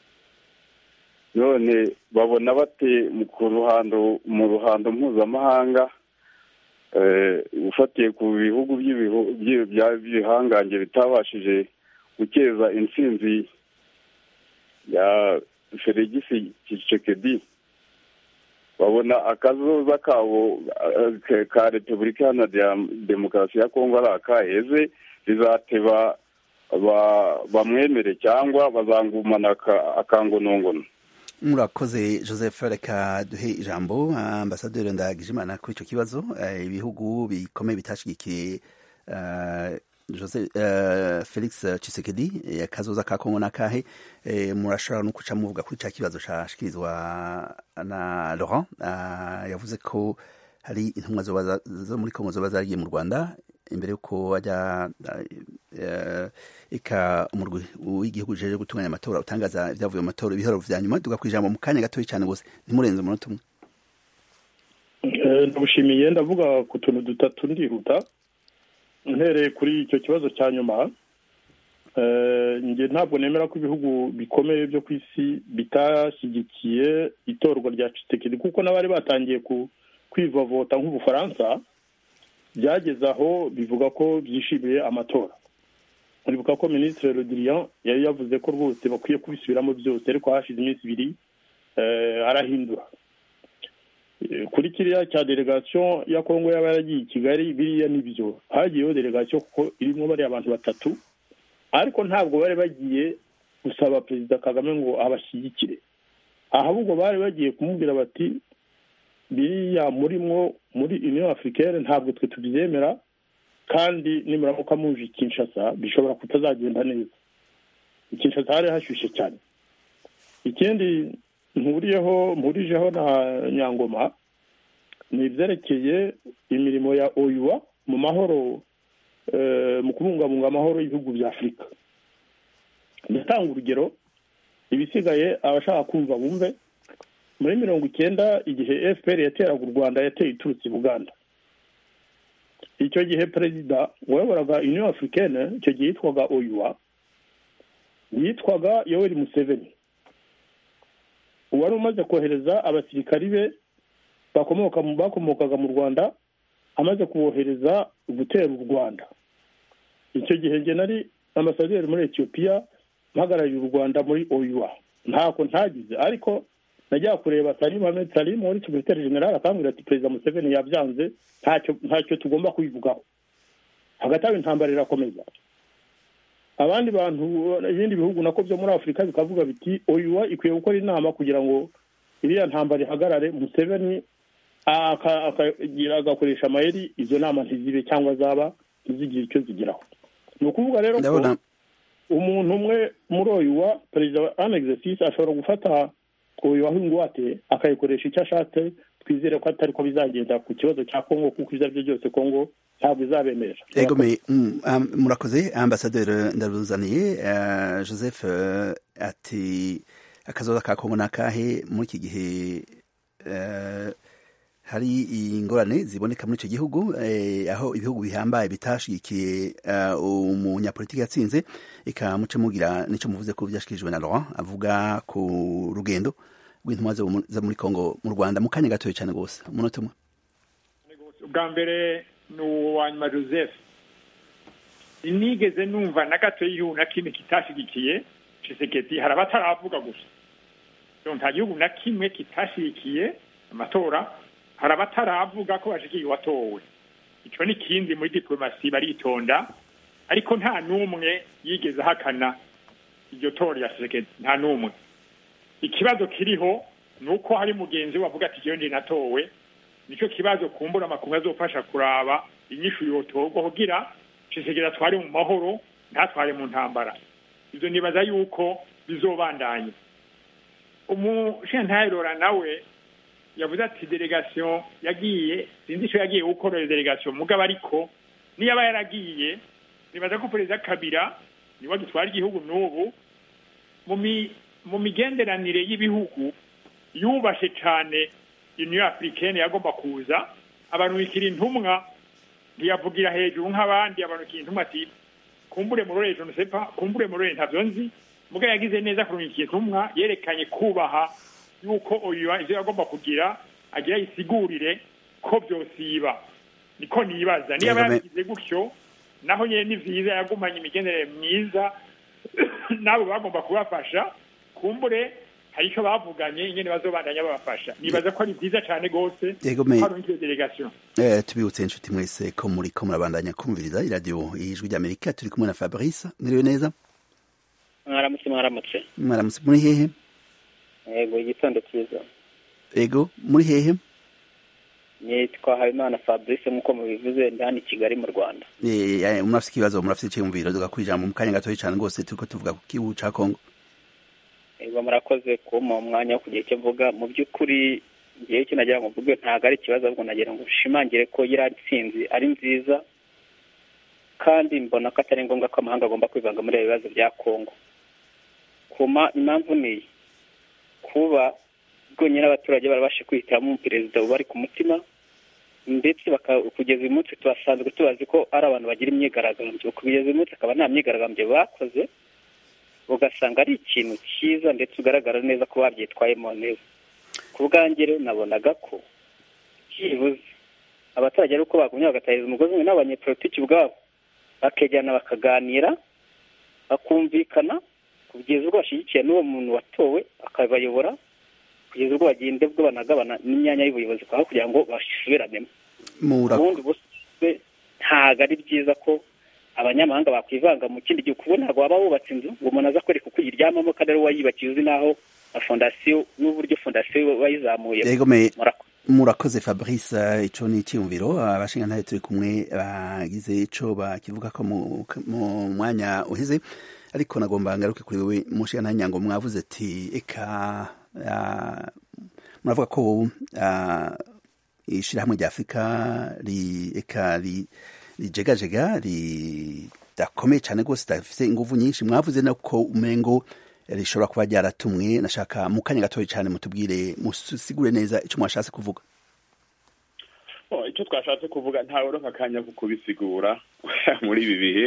none babona bate ku ruhando mu ruhando mpuzamahanga ufatiye ku bihugu by'ibihangange bitabashije gukeza intsinzi ya Felix Tshisekedi babona akazoza kabo eh, ka repubulika iharanira demokarasi ya kongo ari akaheze bizateba ba- bamwemere cyangwa bazangumana aka- akangonongono murakoze joseph reka duhe ijambo ambasaderi ndagijimana kuri icyo kibazo Eh, ibihugu bikomeye bitashigikiye eh, Jose- eh, felix chisekedi eh, akazoza ka kongo n'akahe Eh, murashobora no kuca muvuga kuri cya kibazo cyashikirizwa na laurent Ah, yavuze ko hari intumwa zoba za- zo muri kongo zoba zaragiye mu rwanda imbere y'uko ajya eh, eka umurwi w'igihugu ujejwe gutunganya amatora utangaza ibyavuye mu matora ibihoro vya nyuma tuga kwijambo mu kanya gatoya cyane gose ntimurenze umunota umwe Eh, ndabushimiye ndavuga ku tuntu dutatu ndihuta ntereye kuri icyo kibazo cya nyuma Eh, njye ntabwo nemera ko ibihugu bikomeye byo ku isi bitashyigikiye itorwa rya Tshisekedi kuko n'abari batangiye ku kwivovota nk'ubufaransa byageze aho bivuga ko byishimiye amatora uribuka ko minisitiri rodiriyan yari yavuze ko rwose bakwiye kubisubiramo byose ariko hashize iminsi ibiri eh, arahindura Eh, kuri kiriya cya delegasiyo ya kongo yaba yaragiye i kigali biriya nibyo hagiyeho delegasiyo kuko irimo bariya abantu batatu ariko ntabwo bari bagiye gusaba perezida kagame ngo abashyigikire ahubwo bari bagiye kumubwira bati biriya murimwo muri union africaine ntabwo twe tubyemera kandi nimuramuka muje i kinshasa bishobora kutazagenda neza i kinshasa hari hashyushye cyane ikindi mpuriyeho mpurijeho na nyangoma ni ibyerekeye imirimo ya oyuwa mu mahoro eh, mu kubungabunga amahoro y'ibihugu bya afurika ndatanga urugero ibisigaye abashaka kumva bumve muri mirongo icyenda igihe fpr yateraga u rwanda yateye iturutse i buganda icyo gihe perezida wayoboraga union africaine icyo gihe yitwaga oyuwa yitwaga yoweri museveni uwari umaze kohereza abasirikari be bakomoka mu bakomokaga mu rwanda amaze kubohereza gutera u rwanda icyo gihe njye nari ambasaderi muri etiyopiya mpagarariye u rwanda muri oyuwa ntako ntagize ariko najya kureba salimu hamed salimu wari sekretari generale akambwira ati perezida museveni yabyanze ntacyo ntacyo tugomba kubivugaho hagati aho intambara irakomeza abandi bantu ibindi bihugu nako byo muri afurika bikavuga biti oyuwa ikwiye gukora inama kugira ngo iriya ntambara ihagarare museveni aka- akagira agakoresha amayeri izo nama ntizibe cyangwa zaba ntizigire icyo zigeraho ni ukuvuga rero ko ndabona umuntu umwe muri oyuwa perezida wa an exercice ashobora gufata oyuwa nk'ingwate akayikoresha icyo ashatse twizere ko atari ko bizagenda ku kibazo cya kongo kuko ibyo ari byo byose kongo ntabwo izabemerera ego me mm, am- murakoze ambasaderi ndaruzaniye eh, joseph eh, ati akazoza ka kongo n'akahe muri iki gihe eh, hari ingorane ziboneka muri icyo gihugu eh, aho ibihugu bihambaye bitashigikiye eh, umunyapolitiki yatsinze eka muce mugira nicyo muvuze ko byashikirijwe na Laurent avuga ku rugendo rw'intumwa zo mu- zo muri Kongo mu Rwanda mu kanya gatoya cyane rwose umunota umwe ubwa mbere ni uwa nyuma joseph sinigeze numva na gato y'igihugu na kimwe kitashyigikiye ciseketi hari abataravuga gusa Donc, nta gihugu na kimwe kitashyigikiye amatora hari abataravuga ko bashigikiye uwatowe icyo ni ikindi muri diplomasi baritonda ariko nta n'umwe yigeze ahakana iryo tora rya ciseketi nta n'umwe ikibazo kiriho ni uko hari mugenzi we wavuga ati jewe ndi natowe nicyo kibazo kumbura amakungu azofasha kuraba inyishu yotorwa kugira Tshisekedi atware mu mahoro ntatware mu ntambara ibyo nibaza yuko bizobandanya umushintaherora nawe yavuze ati delegation yagiye sinzi icyo yagiye gukora iyo delegation mugabo ariko niyo aba yaragiye nibaza ko perezida kabira niwe gitwara igihugu n'ubu mu mi- mu migenderanire y'ibihugu yubashe cyane union africaine yagomba kuza abantu bikira intumwa ntiyavugira hejuru nk'abandi abantu bikira intumwa ati kumbure murore je ne sais pas kumbure murore ntavyo nzi muga yagize neza kurungikira intumwa yerekanye kubaha yuko uyu ivyo yagomba kugira agira yisigurire ko vyosiba niko nibaza niba Yego, me- yabigize gutyo naho nyene ni vyiza yagumanye imigenderanire myiza nabo bagomba kubafasha kumbure hari icyo bavuganye ingene bazobandanya babafasha nibaza ko ari byiza cyane rwose Yego, me- hari iyo delegation Eh, tubibutse inshuti mwese ko muri ko murabandanya kumviriza iradiyo ijwi ry'amerika turi kumwe na fabrice mwiriwe neza mwaramutse mwaramutse mwaramutse muri hehe yego igitondo cyiza ego muri hehe nitwa habimana fabrice nk'uko mubivuze ndi hano i kigali mu rwanda Eh, eh, murafite ikibazo murafite icyiyumviro tugakora ijambo mu kanya gatoya cyane rwose turiko tuvuga ku gihugu ca kongo yego murakoze kumpa umwanya wo kugira icyo mvuga mu by'ukuri ngewe icyo nagira ngo mvuge ntabwo ari ikibazo ahubwo nagira ngo nshimangire ko iriya ntsinzi ari nziza kandi mbona ko atari ngombwa ko amahanga agomba kwivanga muri ibi bibazo bya kongo kuma impamvu ni iyi kuba bwonyine abaturage barabasha kwihitiramo perezida ubari ku mutima ndetse baka- kugeza uyu munsi tubasanzwe tubazi ko ari abantu bagira imyigaragambyo kugeza uyu munsi akaba nta myigaragambyo bakoze ugasanga ari ikintu cyiza ndetse ugaragara neza ko babyitwayemo neza ku bwanjye rero nabonaga ko byibuze abaturage ari uko bagumye bagatahiriza umugozi umwe n'abanyepolitiki ubwabo bakegerana bakaganira bakumvikana kugeza ubwo bashyigikiye n'uwo muntu watowe akabayobora kugeza ubwo bagenda ubwo banagabana n'imyanya y'ubuyobozi aho kugira ngo basubiranemo Mura- ubundi bose ntabwo ari byiza ko abanyamahanga bakwivanga mu kindi gihugu kuko ntabwo waba wubatse inzu ngo umuntu aza kwereka uko uyiryamamo kandi ari we wayubakiye uzi n'aho na fondasiyo n'uburyo fondasiyo wayizamuye Yego, me- Murakoze. murakoze fabrice eh, ico ni icyiyumviro abashingantahe turi kumwe bagize ico bakivuga ko mu mu mwanya uheze ariko nagomba ngaruke kuri wewe mushingantahe nyango mwavuze ati eka ah, muravuga ko ah, ishirahamwe rya afurika ri- eka ri- rijegajega ridakomeye cyane rwose ridafise inguvu nyinshi mwavuze no ko umengo rishobora kuba ryaratumwe nashaka mu kanya gatoya cyane mutubwire musigure neza icyo mwashatse kuvuga Oh, icyo twashatse kuvuga ntawe akanya ko kubisigura muri ibi bihe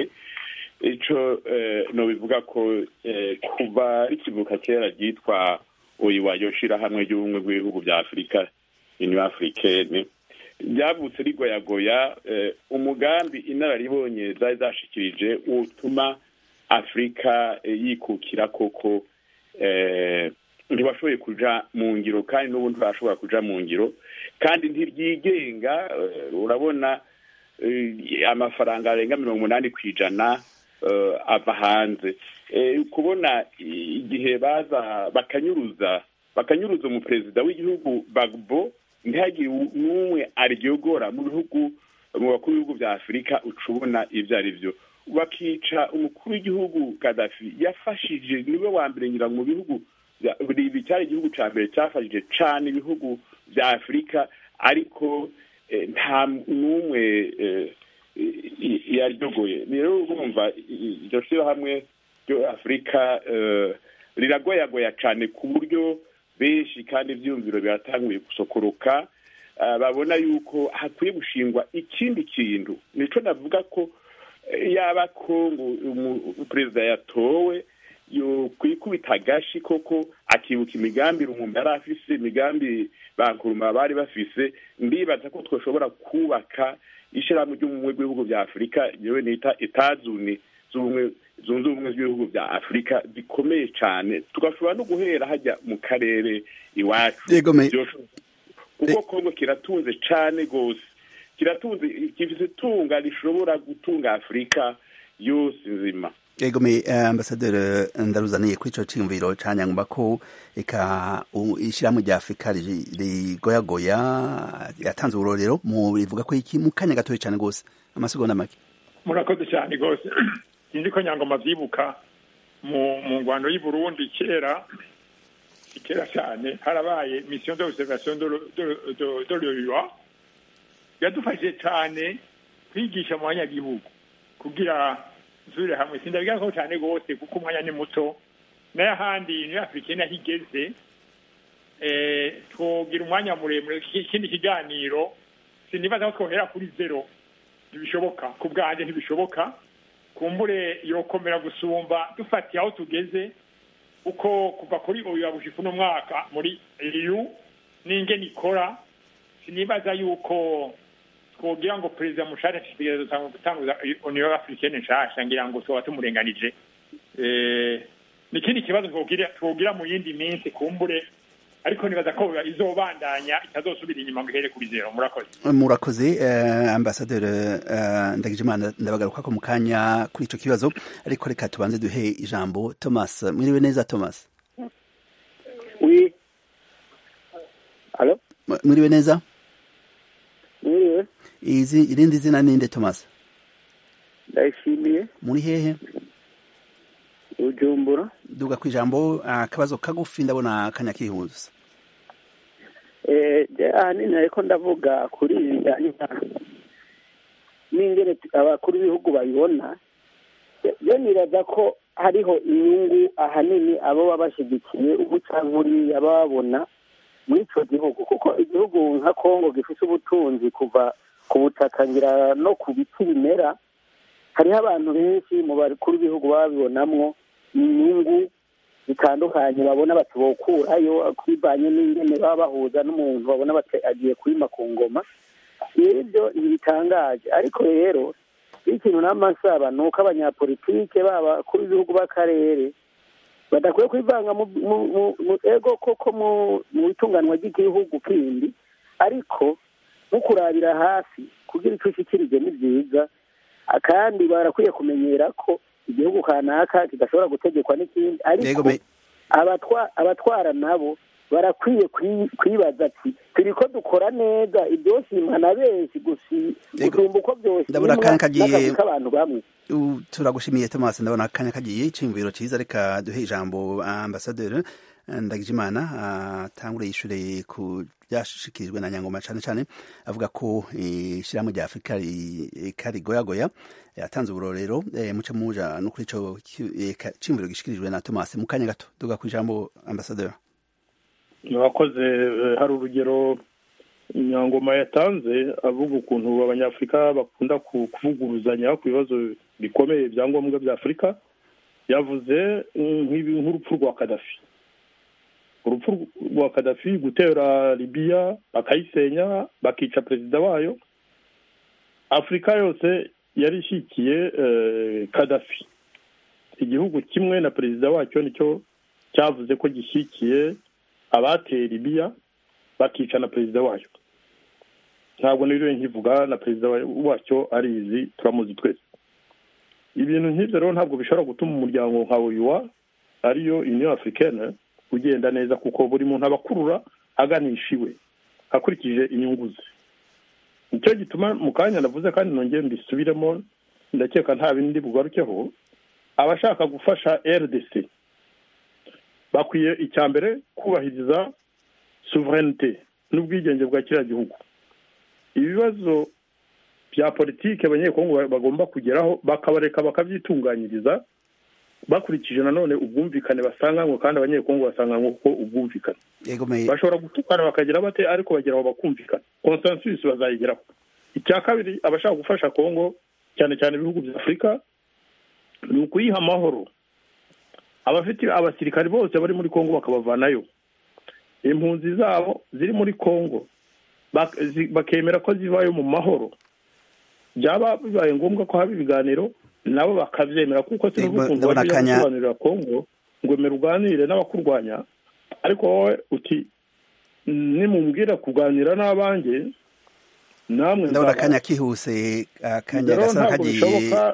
icyo eh, nobivuga ko eh, kuva rikivuka kera ryitwa oyiwayo shirahamwe ry'ubumwe bw'ibihugu bya afurika union africaine ryavutse rigoyagoya eh, umugambi inararibonye zari zashikirije utuma afurika eh, yikukira koko eh, ntibashoboye kuja mu ngiro kandi n'ubu ntibashobora kuja mu ngiro kandi ntiryigenga eh, urabona eh, amafaranga arenga mirongo umunani ku ijana eh, ava hanze Eh, kubona igihe baza bakanyuruza bakanyuruza umuperezida w'igihugu bagbo ntihagire n'umwe aryogora mu bihugu mu bakuru b'ibihugu bya afurika uca ubona ibyo ari byo bakica umukuru w'igihugu kadafi yafashije niwe wa mbere ngira ngo mu bihugu bya- ibi cyari igihugu cya mbere cyafashije cyane ibihugu bya afurika ariko eh, nta n'umwe eh, i- i- yaryogoye rero urumva i- i- iryo shyirahamwe ryo afurika eh, riragoyagoya cyane ku buryo benshi kandi ibyiyumviro biratanguye gusokoroka eh, babona yuko hakwiye gushingwa ikindi kintu nico navuga ko eh, yaba kongo umu- perezida yatowe yo kwikubita agashi koko akibuka imigambi rumumba yari afise imigambi bankuruma bari bafise ndibaza ko twoshobora kubaka ishyirahamwe ry'ubumwe bw'ibihugu bya afurika yewe nita etazuni z'ubumwe zunze ubumwe z'ibihugu bya afurika zikomeye cyane tugashobora no guhera hajya mu karere iwacu Yego, me- Vyoshoboka. kuko kongo kiratunze cyane rwose kiratunze gifite itunga rishobora gutunga afurika yose nzima Ego me eh, ambasaderi ndaruzaniye kuri ico ciyumviro canyangwa ko eka u- ishirahamwe rya Afrika ri- rigoyagoya yatanze uburorero mu rivuga ko iki mu kanya gatoya cyane gose amasegonda make murakoze cyane rwose sinzi ko nyangoma byibuka mu mu ngwano y'i burundi kera kera cyane harabaye mission d'observation de le- de- de- de l'OUA yadufashije cyane kwigisha mu banyagihugu kugira nsubire hamwe sindabigaho cyane rwose kuko umwanya ni muto n'ahandi niyo afurikeni aho igeze eh, twogira umwanya muremure ikindi kiganiro sinibaza ko twohera kuri zero ntibishoboka ku bwanjye ntibishoboka kumbure yokomera gusumba dufatiye aho tugeze uko kuva kuri uyu wabushifu uno mwaka muri EU n'ingene ikora sinibaza yuko twogira ngo perezida mushasha ashishikariza gutanguza uniyo africaine nshasha ngira ngo tuba tumurenganije Eh, ni ikindi kibazo twogira twogira mu yindi minsi kumbure ariko nibaza ko izobandanya itazosubira inyuma ngo ihere kuri zero murakoze murakoze uh, ambasaderi uh, ndagijimana ndabagaruka ko mu kanya kuri ico kibazo ariko reka tubanze duhe ijambo thomas mwiriwe neza thomas oui Allo? mwiriwe neza mwiriwe izi irindi zina ninde thomas ndayishimiye muri hehe bujumbura duga ku ijambo akabazo kagufi ndabona akanya kihuse ahanini ariko ndavuga kuri ibi bijyanye n'ingene abakuru b'ibihugu babibona yo nibaza ko hariho inyungu ahanini abo baba bashyigikiye ubucankuriya baba babona muri icyo gihugu kuko igihugu nka kongo gifite ubutunzi kuva ku butaka ngira no ku biti bimera hariho abantu benshi mu bakuru b'ibihugu baba babibonamwo inyungu zitandukanye babona bati bokurayo kwivanye n'ingene baba bahuza n'umuntu babona agiye kwima ku ngoma ibyo ntibitangaje ariko rero ikintu n'amasaba ni uko abanyapolitike baba kuri ibihugu b'akarere badakwiye kwivanga mu ego koko mu itunganwa ry'igihugu kindi ariko no kurabira hafi kugira icyo ushyikirije ni byiza kandi barakwiye kumenyera ko igihugu kanaka kidashobora gutegekwa n'ikindi ariko abatwara nabo barakwiye kwibaza ati turi ko dukora neza ibyoshimwa na benshi gusumba uko byoshimwa n'akazi k'abantu bamwe turagushimiye Thomas ndabona akanya kagiye iciyumviro cyiza reka duhe ijambo ambasaderi ndagijimana atangure yishure ku byashikirijwe na nyangoma cyane cyane avuga ko ishyirahamwe rya afurika karigoyagoya yatanze uburorero muce muja no kuri ico ciyumviro gishikirijwe na Thomas mu kanya gato duga ku ijambo ambasaderi murakoze hari urugero nyangoma yatanze avuga ukuntu abanyafurika bakunda kuvuguruzanya ku bibazo bikomeye bya ngombwa bya afurika yavuze nk'urupfu rwa kadafi urupfu rwa kadafi gutera libiya bakayisenya bakica perezida wayo afurika yose yari ishyigikiye kadafi igihugu kimwe na perezida wacyo nicyo cyavuze ko gishyigikiye abateye libiya bakica na perezida wayo ntabwo niriwe nkivuga na perezida wacyo arizi turamuzi twese ibintu nk'ibyo rero ntabwo bishobora gutuma umuryango nka uyuwa ariyo union africaine ugenda neza kuko buri muntu aba akurura aganisha iwe akurikije inyungu ze nicyo gituma mu kanya navuze kandi nongeye mbisubiremo ndakeka nta bindi bugarukeho abashaka gufasha rdc bakwiye icya mbere kubahiriza souverinete n'ubwigenge bwa kiriya gihugu ibibazo bya politiki abanyekongo bagomba kugeraho bakabareka bakabyitunganyiriza bakurikije nanone ubwumvikane basanganywe kandi abanyekongo basanganywe kuko ubwumvikane bashobora gutukana bakagira bate ariko bagera aho bakumvikana consensus bazayigeraho icya kabiri abashaka gufasha kongo cyane cyane ibihugu bya afurika ni ukuyiha amahoro abafite abasirikari bose bari muri kongo bakabavanayo impunzi zabo ziri muri kongo bakemera ko zivayo mu mahoro byaba bibaye ngombwa ko haba ibiganiro nabo bakabyemera kuko sinubukungu bajya gusobanurira kongo ngo emera uganire n'abakurwanya ariko wowe uti nimumbwira kuganira n'abanjye namwe ndabona akanya kihuse akanya gasa kagiye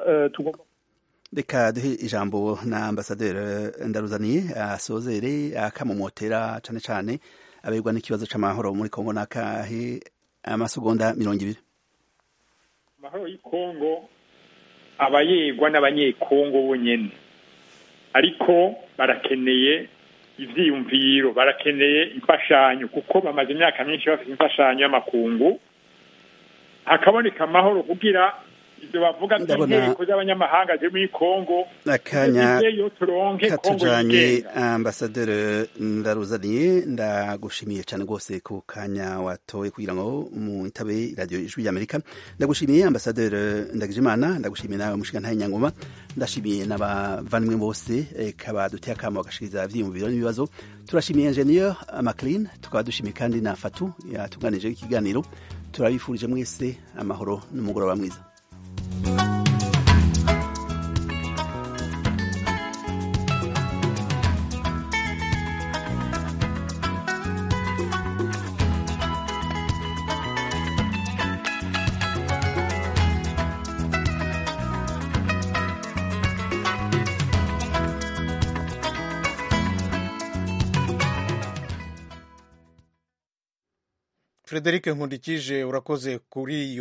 reka duhe ijambo na ambasaderi ndaruzaniye asozere akamumotera cyane cyane aberwa n'ikibazo cy'amahoro muri kongo n'akahe amasegonda mirongo ibiri amahoro y'ikongo aba yegwa n'abanyekongo bonyine ariko barakeneye ibyiyumviro barakeneye imfashanyo kuko bamaze imyaka myinshi bafite imfashanyo y'amakungu hakaboneka amahoro kugira ibyo bavuga by'inteko z'abanyamahanga ziri muri kongo akanya katujanye ambasaderi ndaruzaniye ndagushimiye cyane rwose ku kanya watoye kugira ngo mwitabe radiyo ijwi ry'amerika ndagushimiye ambasaderi ndagijimana ndagushimiye nawe mushigantahe nyangoma ndashimiye n'abavandimwe bose kabaduteye akamo bagashikiriza ivyiyumviro n'ibibazo turashimiye ingenieur maclean tukaba dushimiye kandi na fatu yatunganije ikiganiro turabifurije mwese amahoro n'umugoroba mwiza frederic nkundikije urakoze kuri iyo